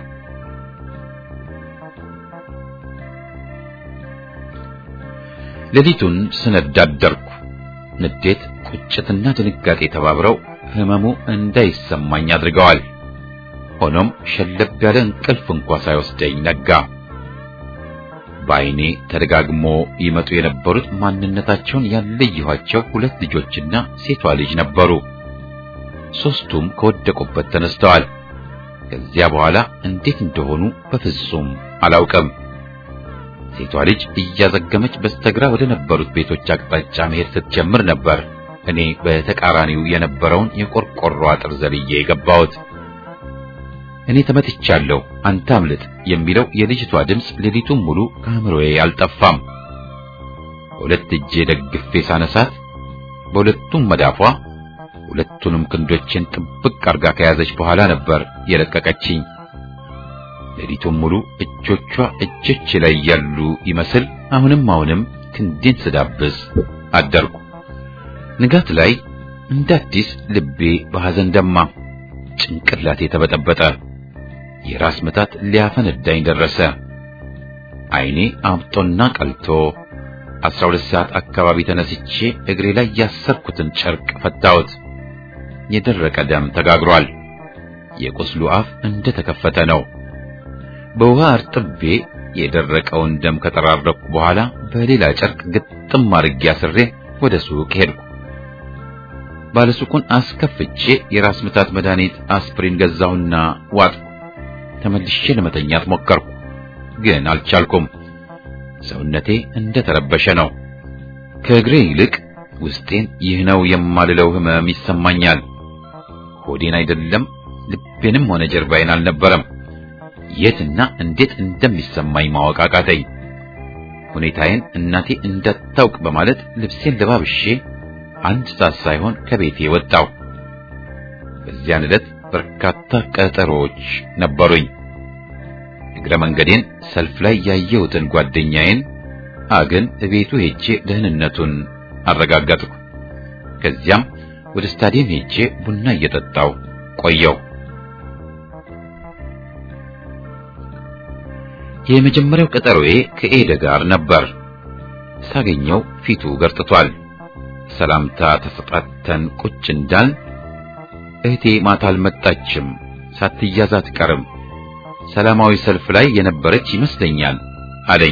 S1: ሌሊቱን ስነዳ አደርኩ። ንዴት፣ ቁጭትና ድንጋጤ ተባብረው ህመሙ እንዳይሰማኝ አድርገዋል። ሆኖም ሸለብ ያለ እንቅልፍ እንኳ ሳይወስደኝ ነጋ። በዓይኔ ተደጋግሞ ይመጡ የነበሩት ማንነታቸውን ያለየኋቸው ሁለት ልጆችና ሴቷ ልጅ ነበሩ። ሦስቱም ከወደቁበት ተነስተዋል። ከዚያ በኋላ እንዴት እንደሆኑ በፍጹም አላውቅም። ሴቷ ልጅ እያዘገመች በስተግራ ወደ ነበሩት ቤቶች አቅጣጫ መሄድ ስትጀምር ነበር እኔ በተቃራኒው የነበረውን የቆርቆሮ አጥር ዘልዬ የገባሁት። እኔ ተመትቻለሁ፣ አንተ አምልጥ የሚለው የልጅቷ ድምፅ ሌሊቱን ሙሉ ከአእምሮዬ አልጠፋም። በሁለት እጄ ደግፌ ሳነሳት በሁለቱም መዳፏ ሁለቱንም ክንዶችን ጥብቅ አርጋ ከያዘች በኋላ ነበር የለቀቀችኝ። ሌሊቱን ሙሉ እጆቿ እጆች ላይ ያሉ ይመስል አሁንም አሁንም ክንዴን ስዳብስ አደርኩ። ንጋት ላይ እንደ አዲስ ልቤ በሐዘን ደማ፣ ጭንቅላቴ ተበጠበጠ። የራስ ምታት ሊያፈነዳኝ ደረሰ። ዓይኔ አብጦና ቀልቶ አስራ ሁለት ሰዓት አካባቢ ተነስቼ እግሬ ላይ ያሰርኩትን ጨርቅ ፈታሁት። የደረቀ ደም ተጋግሯል። የቁስሉ አፍ እንደ ተከፈተ ነው። በውሃ እርጥቤ የደረቀውን ደም ከጠራረኩ በኋላ በሌላ ጨርቅ ግጥም አድርጌ አስሬ ወደ ሱቅ ሄድኩ። ባለሱቁን አስከፍቼ የራስ ምታት መድኃኒት አስፕሪን ገዛሁና ዋጥኩ። ተመልሼ ለመተኛት ሞከርኩ፣ ግን አልቻልኩም። ሰውነቴ እንደ ተረበሸ ነው። ከእግሬ ይልቅ ውስጤን ይህ ነው የማልለው ህመም ይሰማኛል። ሆዴን አይደለም ልቤንም ሆነ ጀርባዬን አልነበረም። የትና እንዴት እንደሚሰማኝ ማወቅ አቃተኝ። ሁኔታዬን እናቴ እንዳታውቅ በማለት ልብሴን ለባብሼ አንድ ሰዓት ሳይሆን ከቤቴ ወጣሁ። በዚያን ዕለት በርካታ ቀጠሮዎች ነበሩኝ። እግረ መንገዴን ሰልፍ ላይ ያየሁትን ጓደኛዬን አግን እቤቱ ሄጄ ደህንነቱን አረጋገጥኩ። ከዚያም ወደ ስታዲየም ሄጄ ቡና እየጠጣው ቆየው። የመጀመሪያው ቀጠሮዬ ከኤደ ጋር ነበር። ሳገኘው ፊቱ ገርጥቷል። ሰላምታ ተሰጣተን ቁጭ እንዳል እህቴ ማታ አልመጣችም፣ ሳትያዝ አትቀርም፣ ሰላማዊ ሰልፍ ላይ የነበረች ይመስለኛል አለኝ።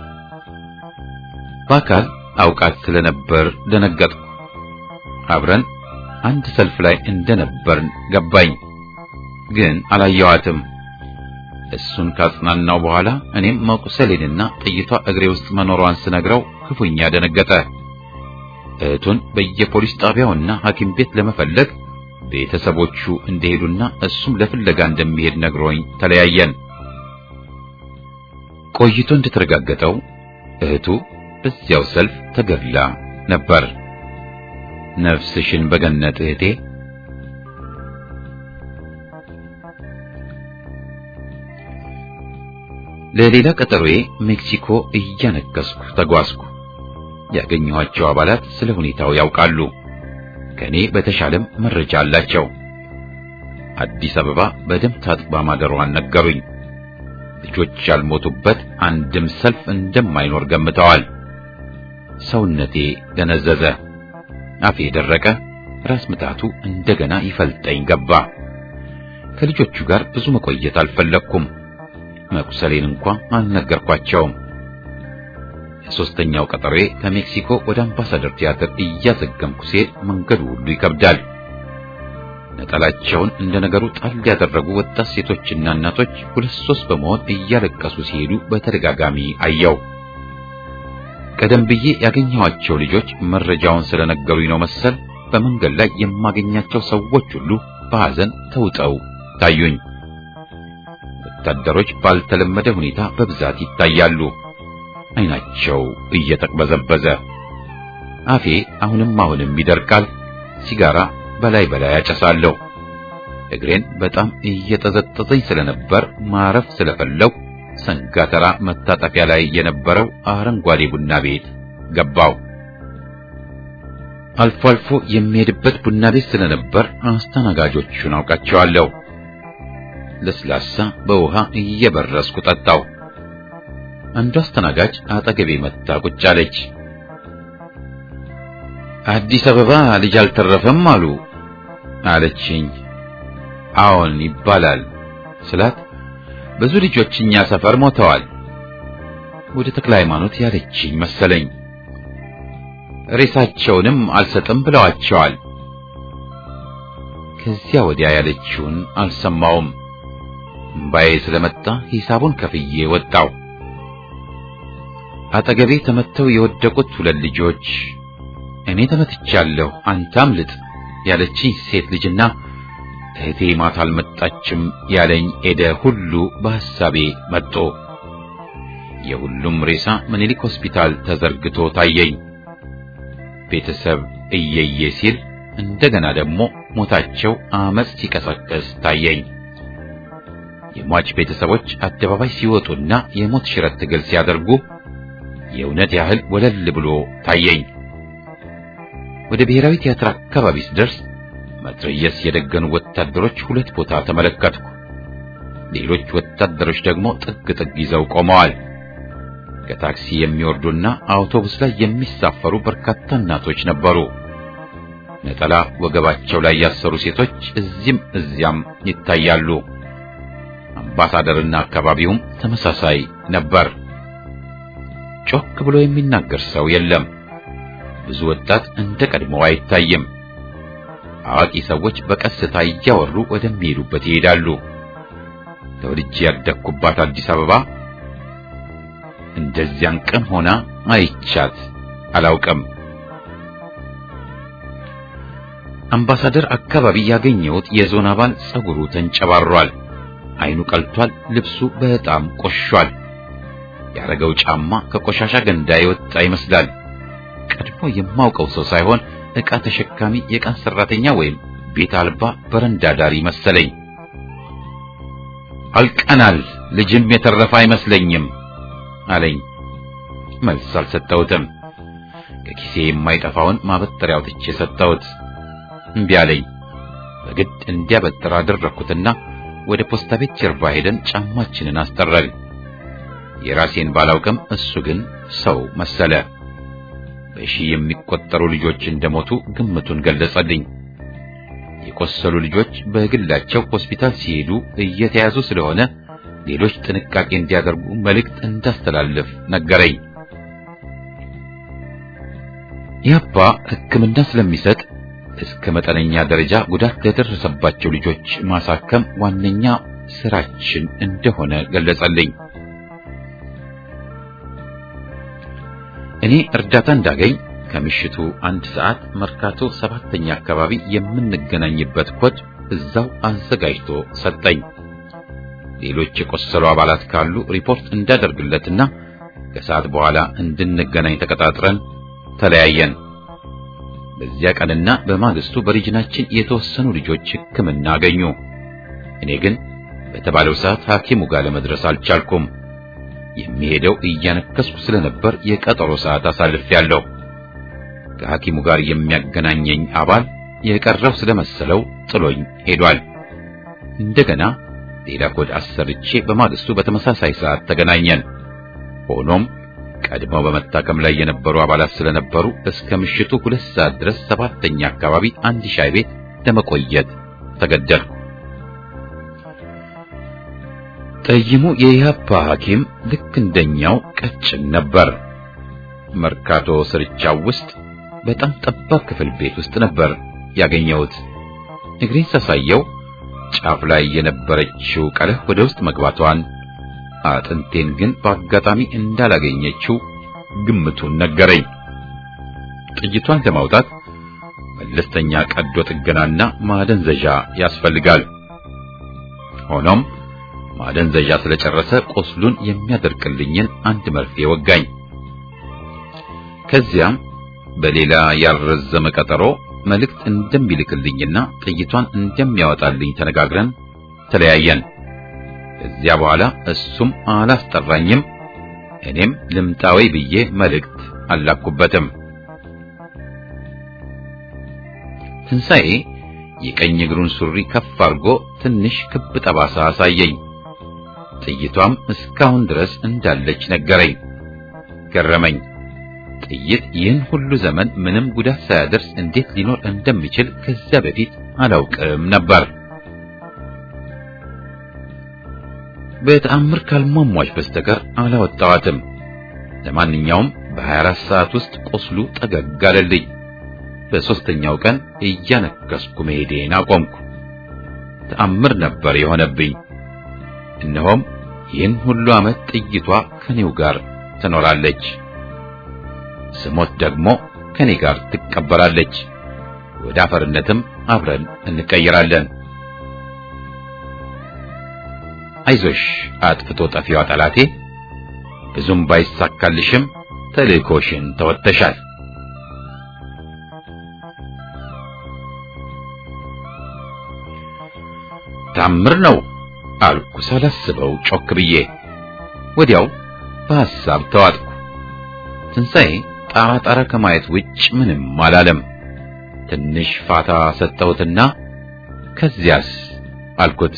S1: በአካል አውቃት ስለነበር ደነገጥኩ። አብረን አንድ ሰልፍ ላይ እንደነበርን ገባኝ፣ ግን አላየዋትም። እሱን ካጽናናው በኋላ እኔም መቁሰሌንና ጥይቷ እግሬ ውስጥ መኖሯን ስነግረው ክፉኛ ደነገጠ። እህቱን በየፖሊስ ጣቢያውና ሐኪም ቤት ለመፈለግ ቤተሰቦቹ እንደሄዱና እሱም ለፍለጋ እንደሚሄድ ነግሮኝ ተለያየን። ቆይቶ እንደተረጋገጠው እህቱ በዚያው ሰልፍ ተገድላ ነበር። ነፍስሽን በገነት እህቴ። ለሌላ ቀጠሮዬ ሜክሲኮ እያነከስኩ ተጓዝኩ። ያገኘኋቸው አባላት ስለ ሁኔታው ያውቃሉ። ከኔ በተሻለም መረጃ አላቸው። አዲስ አበባ በደም ታጥባ ማደሯን ነገሩኝ። ልጆች ያልሞቱበት አንድም ሰልፍ እንደማይኖር ገምተዋል። ሰውነቴ ደነዘዘ፣ አፌ ደረቀ፣ ራስ ምታቱ እንደገና ይፈልጠኝ ገባ። ከልጆቹ ጋር ብዙ መቆየት አልፈለግኩም። መቁሰሌን እንኳ አልነገርኳቸውም። የሶስተኛው ቀጠሮዬ ከሜክሲኮ ወደ አምባሳደር ቲያትር እያዘገምኩ ሲሄድ መንገዱ ሁሉ ይከብዳል። ነጠላቸውን እንደ ነገሩ ጣል ያደረጉ ወጣት ሴቶችና እናቶች ሁለት ሶስት በመሆን እያለቀሱ ሲሄዱ በተደጋጋሚ አየው። ቀደም ብዬ ያገኘኋቸው ልጆች መረጃውን ስለነገሩኝ ነው መሰል በመንገድ ላይ የማገኛቸው ሰዎች ሁሉ በሐዘን ተውጠው ታዩኝ። ወታደሮች ባልተለመደ ሁኔታ በብዛት ይታያሉ። ዓይናቸው እየተቅበዘበዘ፣ አፌ አሁንም አሁንም ይደርቃል። ሲጋራ በላይ በላይ አጨሳለሁ። እግሬን በጣም እየጠዘጠዘኝ ስለነበር ማረፍ ስለፈለው ሰንጋተራ መታጠፊያ ላይ የነበረው አረንጓዴ ቡና ቤት ገባው። አልፎ አልፎ የሚሄድበት ቡና ቤት ስለነበር አስተናጋጆቹን አውቃቸዋለሁ። ለስላሳ በውሃ እየበረስኩ ጠጣው። አንዱ አስተናጋጅ አጠገቤ መጣ ቁጭ አለች። አዲስ አበባ ልጅ አልተረፈም አሉ አለችኝ። አዎን ይባላል ስላት ብዙ ልጆች እኛ ሰፈር ሞተዋል። ወደ ተክለ ሃይማኖት ያለችኝ መሰለኝ። ሬሳቸውንም አልሰጥም ብለዋቸዋል። ከዚያ ወዲያ ያለችውን አልሰማውም። እምባዬ ስለመጣ ሂሳቡን ከፍዬ ወጣው። አጠገቤ ተመተው የወደቁት ሁለት ልጆች እኔ ተመትቻለሁ፣ አንተ አምልጥ ያለችኝ ሴት ልጅና እህቴ ማታ አልመጣችም ያለኝ ኤደ ሁሉ በሐሳቤ መጡ። የሁሉም ሬሳ ምኒልክ ሆስፒታል ተዘርግቶ ታየኝ። ቤተሰብ እየየ ሲል እንደገና ደግሞ ሞታቸው አመጽ ሲቀሰቀስ ታየኝ። የሟች ቤተሰቦች አደባባይ ሲወጡና የሞት ሽረት ትግል ሲያደርጉ የእውነት ያህል ወለል ብሎ ታየኝ። ወደ ብሔራዊ ቲያትር አካባቢ ስደርስ መትረየስ የደገኑ ወታደሮች ሁለት ቦታ ተመለከትኩ። ሌሎች ወታደሮች ደግሞ ጥግ ጥግ ይዘው ቆመዋል። ከታክሲ የሚወርዱና አውቶቡስ ላይ የሚሳፈሩ በርካታ እናቶች ነበሩ። ነጠላ ወገባቸው ላይ ያሰሩ ሴቶች እዚህም እዚያም ይታያሉ። አምባሳደርና አካባቢውም ተመሳሳይ ነበር። ጮክ ብሎ የሚናገር ሰው የለም። ብዙ ወጣት እንደ ቀድሞው አይታይም። አዋቂ ሰዎች በቀስታ እያወሩ ወደሚሄዱበት ይሄዳሉ። ተወልጄ ያደግኩባት አዲስ አበባ እንደዚያን ቀን ሆና አይቻት አላውቅም። አምባሳደር አካባቢ ያገኘሁት የዞን አባል ጸጉሩ ተንጨባሯል፣ አይኑ ቀልቷል፣ ልብሱ በጣም ቆሿል። ያረገው ጫማ ከቆሻሻ ገንዳ የወጣ ይመስላል። ቀድሞ የማውቀው ሰው ሳይሆን ዕቃ ተሸካሚ የቀን ሰራተኛ ወይም ቤት አልባ በረንዳ ዳሪ መሰለኝ። አልቀናል፣ ልጅም የተረፈ አይመስለኝም አለኝ። መልስ አልሰጠሁትም። ከኪሴ የማይጠፋውን ማበጠሪያ አውጥቼ ሰጠሁት። እምቢ አለኝ። በግድ እንዲያበጥር አደረኩትና ወደ ፖስታ ቤት ጀርባ ሄደን ጫማችንን አስጠረግን። የራሴን ባላውቅም እሱ ግን ሰው መሰለ። በሺህ የሚቆጠሩ ልጆች እንደሞቱ ግምቱን ገለጸልኝ። የቆሰሉ ልጆች በግላቸው ሆስፒታል ሲሄዱ እየተያዙ ስለሆነ ሌሎች ጥንቃቄ እንዲያደርጉ መልእክት እንዳስተላልፍ ነገረኝ። ያባ ሕክምና ስለሚሰጥ እስከ መጠነኛ ደረጃ ጉዳት ለደረሰባቸው ልጆች ማሳከም ዋነኛ ስራችን እንደሆነ ገለጸልኝ። እኔ እርዳታ እንዳገኝ ከምሽቱ አንድ ሰዓት መርካቶ ሰባተኛ አካባቢ የምንገናኝበት ኮድ እዛው አዘጋጅቶ ሰጠኝ። ሌሎች የቆሰሉ አባላት ካሉ ሪፖርት እንዳደርግለትና ከሰዓት በኋላ እንድንገናኝ ተቀጣጥረን ተለያየን። በዚያ ቀንና በማግስቱ በሪጅናችን የተወሰኑ ልጆች ሕክምና አገኙ። እኔ ግን በተባለው ሰዓት ሐኪሙ ጋር ለመድረስ አልቻልኩም። የሚሄደው እያነከስኩ ስለነበር የቀጠሮ ሰዓት አሳልፌያለሁ። ከሐኪሙ ጋር የሚያገናኘኝ አባል የቀረው ስለመሰለው ጥሎኝ ሄዷል። እንደገና ሌላ ኮድ አሰርቼ በማግስቱ በተመሳሳይ ሰዓት ተገናኘን። ሆኖም ቀድመው በመታከም ላይ የነበሩ አባላት ስለነበሩ እስከ ምሽቱ ሁለት ሰዓት ድረስ ሰባተኛ አካባቢ አንድ ሻይ ቤት ለመቆየት ተገደድኩ። ጠይሙ የኢህአፓ ሐኪም ልክ እንደኛው ቀጭን ነበር። መርካቶ ስርቻው ውስጥ በጣም ጠባብ ክፍል ቤት ውስጥ ነበር ያገኘሁት። እግሬን ሳሳየው ጫፍ ላይ የነበረችው ቀለህ ወደ ውስጥ መግባቷን አጥንቴን ግን በአጋጣሚ እንዳላገኘችው ግምቱን ነገረኝ። ጥይቷን ለማውጣት መለስተኛ ቀዶ ጥገናና ማደንዘዣ ያስፈልጋል። ሆኖም ማደንዘዣ ስለጨረሰ ቁስሉን የሚያደርቅልኝን አንድ መርፌ ወጋኝ። ከዚያም በሌላ ያልረዘመ ቀጠሮ መልእክት እንደሚልክልኝና ጥይቷን እንደሚያወጣልኝ ተነጋግረን ተለያየን። ከዚያ በኋላ እሱም አላስጠራኝም፣ እኔም ልምጣዊ ብዬ መልእክት አላኩበትም። ትንሣኤ የቀኝ እግሩን ሱሪ ከፍ አድርጎ ትንሽ ክብ ጠባሳ አሳየኝ። ጥይቷም እስካሁን ድረስ እንዳለች ነገረኝ። ገረመኝ። ጥይት ይህን ሁሉ ዘመን ምንም ጉዳት ሳያደርስ እንዴት ሊኖር እንደሚችል ከዚያ በፊት አላውቅም ነበር። በተአምር ካልሟሟች በስተቀር አላወጣዋትም። ለማንኛውም በ24 ሰዓት ውስጥ ቁስሉ ጠገግ አለልኝ። በሦስተኛው ቀን እያነከስኩ መሄዴን አቆምኩ። ተአምር ነበር የሆነብኝ። እነሆም ይህን ሁሉ ዓመት ጥይቷ ከኔው ጋር ትኖራለች። ስሞት ደግሞ ከኔ ጋር ትቀበራለች። ወደ አፈርነትም አብረን እንቀየራለን። አይዞሽ አጥፍቶ ጠፊዋ ጠላቴ፣ ብዙም ባይሳካልሽም ተልእኮሽን ተወጥተሻል። ታምር ነው አልኩ ሳላስበው ጮክ ብዬ። ወዲያው በሐሳብ ተዋጥኩ። ትንሣኤ ጣራ ጣራ ከማየት ውጭ ምንም አላለም። ትንሽ ፋታ ሰጠሁትና ከዚያስ አልኩት።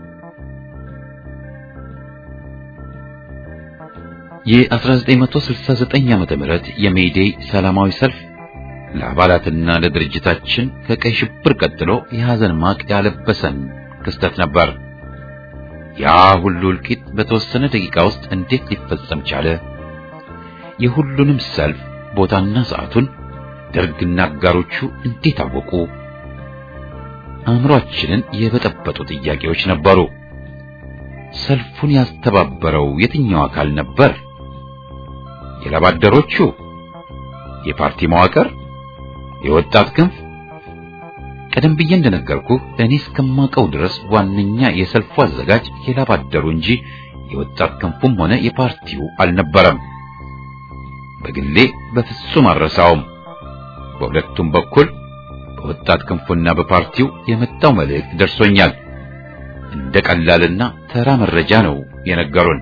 S1: የ1969 ዓመተ ምህረት የሜይዴይ ሰላማዊ ሰልፍ ለአባላትና ለድርጅታችን ከቀይ ሽብር ቀጥሎ የሐዘን ማቅ ያለበሰን ክስተት ነበር። ያ ሁሉ እልቂት በተወሰነ ደቂቃ ውስጥ እንዴት ሊፈጸም ቻለ? የሁሉንም ሰልፍ ቦታና ሰዓቱን ደርግና አጋሮቹ እንዴት አወቁ? አእምሯችንን የበጠበጡ ጥያቄዎች ነበሩ። ሰልፉን ያስተባበረው የትኛው አካል ነበር? የላባደሮቹ? የፓርቲ መዋቅር? የወጣት ክንፍ? ቀደም ብዬ እንደነገርኩህ እኔ እስከማውቀው ድረስ ዋነኛ የሰልፉ አዘጋጅ የላባደሩ እንጂ የወጣት ክንፉም ሆነ የፓርቲው አልነበረም። በግሌ በፍጹም አልረሳውም። በሁለቱም በኩል በወጣት ክንፉና በፓርቲው የመጣው መልእክት ደርሶኛል። እንደ ቀላልና ተራ መረጃ ነው የነገሩን።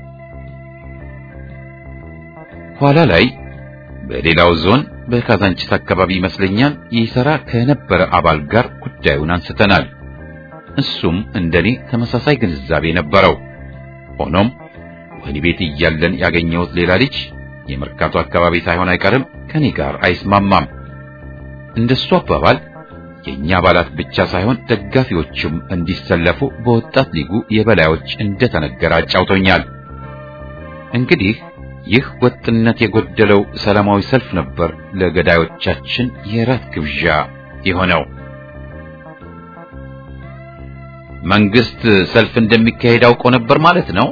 S1: ኋላ ላይ በሌላው ዞን በካዛንቺስ አካባቢ ይመስለኛል ይሰራ ከነበረ አባል ጋር ጉዳዩን አንስተናል። እሱም እንደኔ ተመሳሳይ ግንዛቤ ነበረው። ሆኖም ወህኒ ቤት እያለን ያገኘሁት ሌላ ልጅ የመርካቶ አካባቢ ሳይሆን አይቀርም ከኔ ጋር አይስማማም። እንደሱ አባባል የኛ አባላት ብቻ ሳይሆን ደጋፊዎችም እንዲሰለፉ በወጣት ሊጉ የበላዮች እንደተነገረ አጫውቶኛል። እንግዲህ ይህ ወጥነት የጎደለው ሰላማዊ ሰልፍ ነበር ለገዳዮቻችን የራት ግብዣ የሆነው። መንግስት ሰልፍ እንደሚካሄድ አውቆ ነበር ማለት ነው።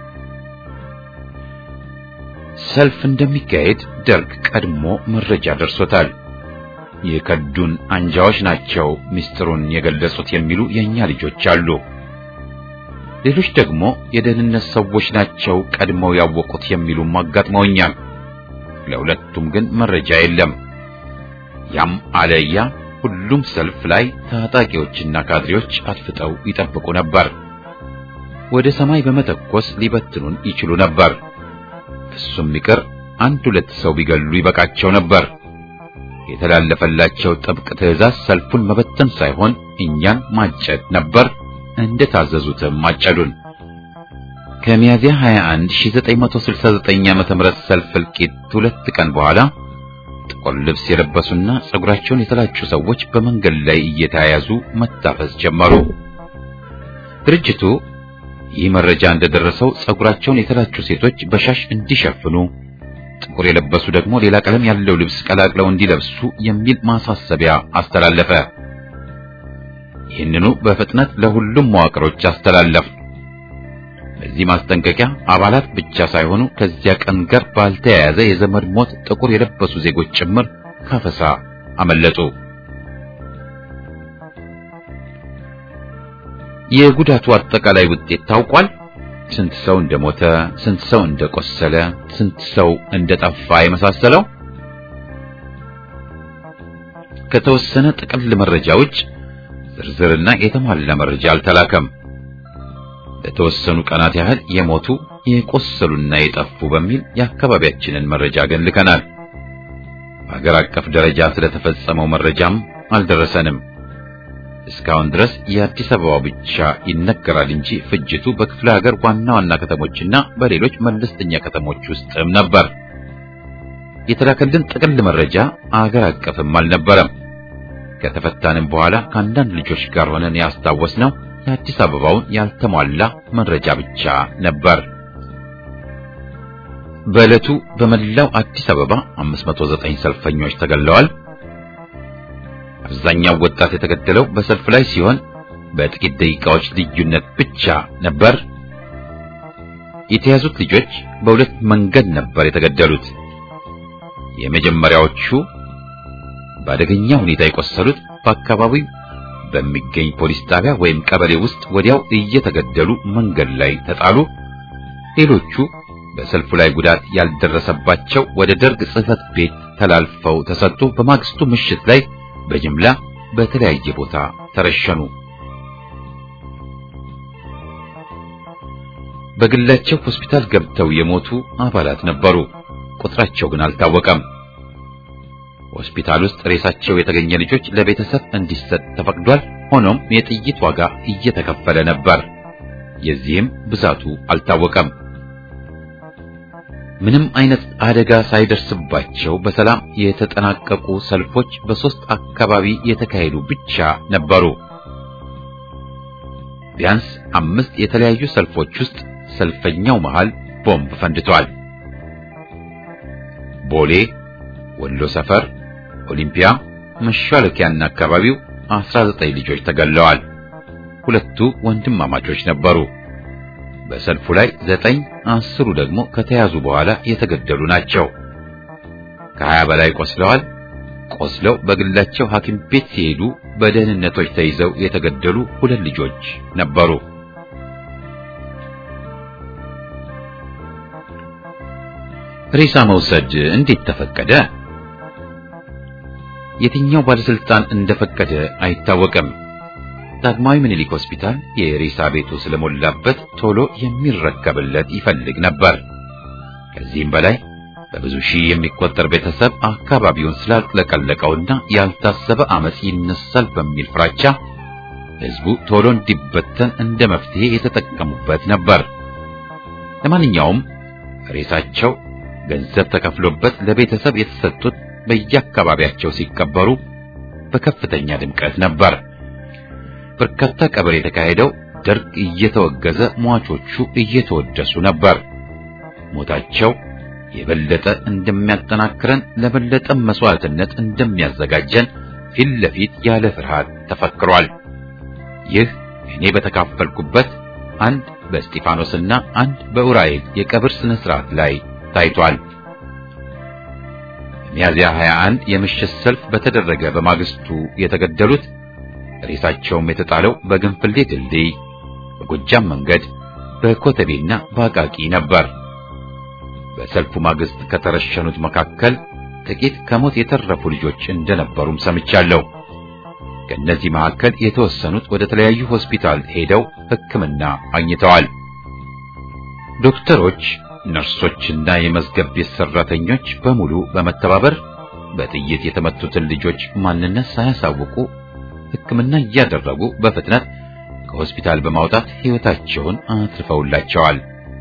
S1: ሰልፍ እንደሚካሄድ ደርግ ቀድሞ መረጃ ደርሶታል። የከዱን አንጃዎች ናቸው ምስጢሩን የገለጹት የሚሉ የኛ ልጆች አሉ። ሌሎች ደግሞ የደህንነት ሰዎች ናቸው ቀድመው ያወቁት የሚሉም አጋጥመውኛል። ለሁለቱም ግን መረጃ የለም። ያም አለያ ሁሉም ሰልፍ ላይ ታጣቂዎችና ካድሬዎች አድፍጠው ይጠብቁ ነበር። ወደ ሰማይ በመተኮስ ሊበትኑን ይችሉ ነበር። እሱም ይቅር አንድ ሁለት ሰው ቢገሉ ይበቃቸው ነበር። የተላለፈላቸው ጥብቅ ትዕዛዝ ሰልፉን መበተን ሳይሆን እኛን ማጨድ ነበር። እንደታዘዙትም ማጨዱን። ከሚያዚያ 21 1969 ዓመተ ምህረት ሰልፍ እልቂት ሁለት ቀን በኋላ ጥቁር ልብስ የለበሱና ጸጉራቸውን የተላጩ ሰዎች በመንገድ ላይ እየተያያዙ መታፈስ ጀመሩ። ድርጅቱ ይህ መረጃ እንደደረሰው ጸጉራቸውን የተላጩ ሴቶች በሻሽ እንዲሸፍኑ፣ ጥቁር የለበሱ ደግሞ ሌላ ቀለም ያለው ልብስ ቀላቅለው እንዲለብሱ የሚል ማሳሰቢያ አስተላለፈ። ይህንኑ በፍጥነት ለሁሉም መዋቅሮች አስተላለፍ። በዚህ ማስጠንቀቂያ አባላት ብቻ ሳይሆኑ ከዚያ ቀን ጋር ባልተያያዘ የዘመድ ሞት ጥቁር የለበሱ ዜጎች ጭምር ካፈሳ አመለጡ። የጉዳቱ አጠቃላይ ውጤት ታውቋል። ስንት ሰው እንደሞተ፣ ስንት ሰው እንደቆሰለ፣ ስንት ሰው እንደጠፋ የመሳሰለው ከተወሰነ ጥቅል መረጃ ውጭ ዝርዝርና የተሟላ መረጃ አልተላከም። ለተወሰኑ ቀናት ያህል የሞቱ የቆሰሉና የጠፉ በሚል የአካባቢያችንን መረጃ ግን ልከናል። በሀገር አቀፍ ደረጃ ስለተፈጸመው መረጃም አልደረሰንም። እስካሁን ድረስ የአዲስ አበባ ብቻ ይነገራል እንጂ ፍጅቱ በክፍለ ሀገር ዋና ዋና ከተሞችና በሌሎች መለስተኛ ከተሞች ውስጥም ነበር። የተላከልን ጥቅል መረጃ አገር አቀፍም አልነበረም። ከተፈታንም በኋላ ከአንዳንድ ልጆች ጋር ሆነን ያስታወስነው የአዲስ አበባውን ያልተሟላ መረጃ ብቻ ነበር። በዕለቱ በመላው አዲስ አበባ 509 ሰልፈኞች ተገለዋል። አብዛኛው ወጣት የተገደለው በሰልፍ ላይ ሲሆን በጥቂት ደቂቃዎች ልዩነት ብቻ ነበር። የተያዙት ልጆች በሁለት መንገድ ነበር የተገደሉት። የመጀመሪያዎቹ በአደገኛ ሁኔታ የቆሰሉት በአካባቢው በሚገኝ ፖሊስ ጣቢያ ወይም ቀበሌ ውስጥ ወዲያው እየተገደሉ መንገድ ላይ ተጣሉ። ሌሎቹ በሰልፉ ላይ ጉዳት ያልደረሰባቸው ወደ ደርግ ጽሕፈት ቤት ተላልፈው ተሰጡ። በማግስቱ ምሽት ላይ በጅምላ በተለያየ ቦታ ተረሸኑ። በግላቸው ሆስፒታል ገብተው የሞቱ አባላት ነበሩ። ቁጥራቸው ግን አልታወቀም። ሆስፒታል ውስጥ ሬሳቸው የተገኘ ልጆች ለቤተሰብ እንዲሰጥ ተፈቅዷል። ሆኖም የጥይት ዋጋ እየተከፈለ ነበር። የዚህም ብዛቱ አልታወቀም። ምንም አይነት አደጋ ሳይደርስባቸው በሰላም የተጠናቀቁ ሰልፎች በሶስት አካባቢ የተካሄዱ ብቻ ነበሩ። ቢያንስ አምስት የተለያዩ ሰልፎች ውስጥ ሰልፈኛው መሃል ቦምብ ፈንድቷል። ቦሌ፣ ወሎ ሰፈር፣ ኦሊምፒያ፣ መሿለኪያና አካባቢው 19 ልጆች ተገለዋል። ሁለቱ ወንድማማቾች ነበሩ። በሰልፉ ላይ ዘጠኝ አስሩ ደግሞ ከተያዙ በኋላ የተገደሉ ናቸው። ከሀያ በላይ ቆስለዋል። ቆስለው በግላቸው ሐኪም ቤት ሲሄዱ በደህንነቶች ተይዘው የተገደሉ ሁለት ልጆች ነበሩ። ሬሳ መውሰድ እንዴት ተፈቀደ? የትኛው ባለስልጣን እንደፈቀደ አይታወቅም። ዳግማዊ ምኒልክ ሆስፒታል የሬሳ ቤቱ ስለሞላበት ቶሎ የሚረከብለት ይፈልግ ነበር። ከዚህም በላይ በብዙ ሺህ የሚቆጠር ቤተሰብ አካባቢውን ስላጥለቀለቀውና ያልታሰበ አመጽ ይነሳል በሚል ፍራቻ ሕዝቡ ቶሎ እንዲበተን እንደ መፍትሄ የተጠቀሙበት ነበር። ለማንኛውም ሬሳቸው ገንዘብ ተከፍሎበት ለቤተሰብ የተሰጡት በየአካባቢያቸው ሲቀበሩ በከፍተኛ ድምቀት ነበር። በርካታ ቀብር የተካሄደው ደርግ እየተወገዘ ሟቾቹ እየተወደሱ ነበር። ሞታቸው የበለጠ እንደሚያጠናክረን ለበለጠ መስዋዕትነት እንደሚያዘጋጀን ፊት ለፊት ያለ ፍርሃት ተፈክሯል። ይህ እኔ በተካፈልኩበት አንድ በእስጢፋኖስና አንድ በኡራኤል የቀብር ስነ ስርዓት ላይ ታይቷል። ሚያዝያ 21 የምሽት ሰልፍ በተደረገ በማግስቱ የተገደሉት ሬሳቸውም የተጣለው በግንፍሌ ድልድይ፣ በጎጃም መንገድ፣ በኮተቤና በአቃቂ ነበር። በሰልፉ ማግስት ከተረሸኑት መካከል ጥቂት ከሞት የተረፉ ልጆች እንደነበሩም ሰምቻለሁ። ከእነዚህ መካከል የተወሰኑት ወደ ተለያዩ ሆስፒታል ሄደው ሕክምና አግኝተዋል። ዶክተሮች ነርሶችና የመዝገብ ቤት ሰራተኞች በሙሉ በመተባበር በጥይት የተመቱትን ልጆች ማንነት ሳያሳውቁ ሕክምና እያደረጉ በፍጥነት ከሆስፒታል በማውጣት ሕይወታቸውን አትርፈውላቸዋል።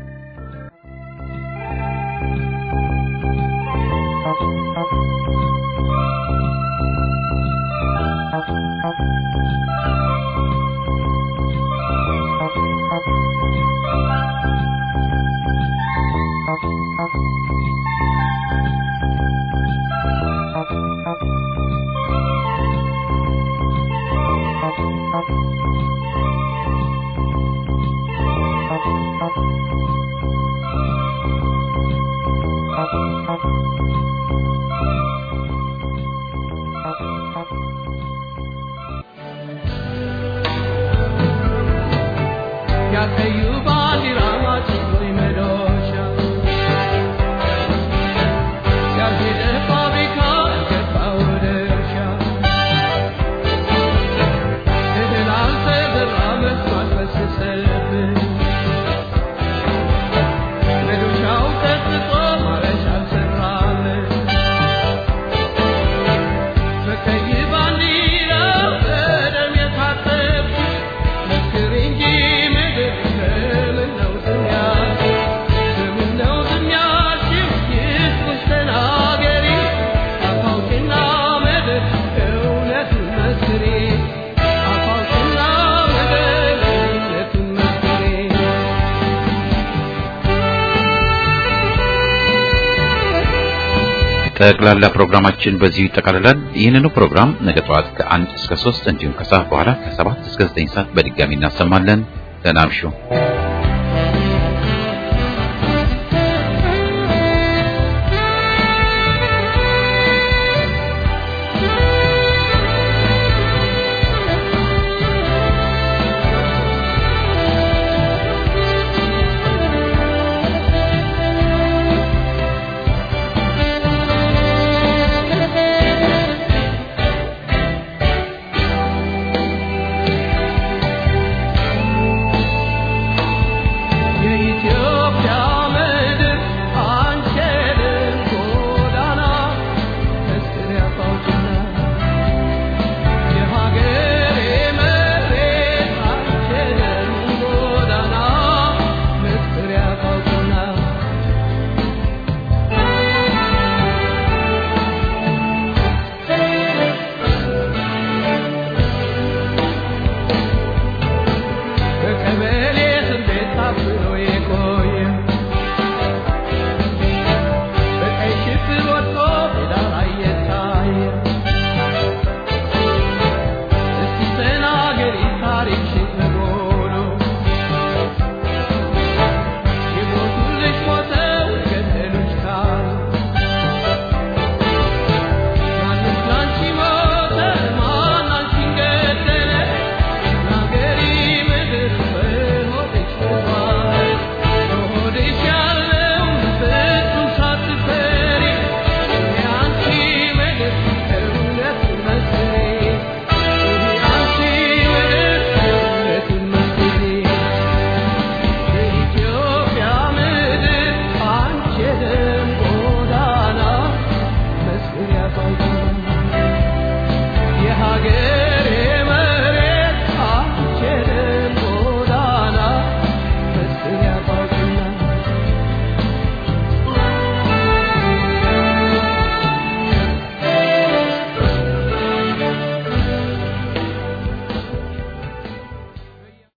S1: ጠቅላላ ፕሮግራማችን በዚሁ ይጠቃልላል። ይህንኑ ፕሮግራም ነገ ጠዋት ከአንድ እስከ ሶስት እንዲሁም ከሰዓት በኋላ ከሰባት እስከ ዘጠኝ ሰዓት በድጋሚ እናሰማለን። ደህና እምሹ።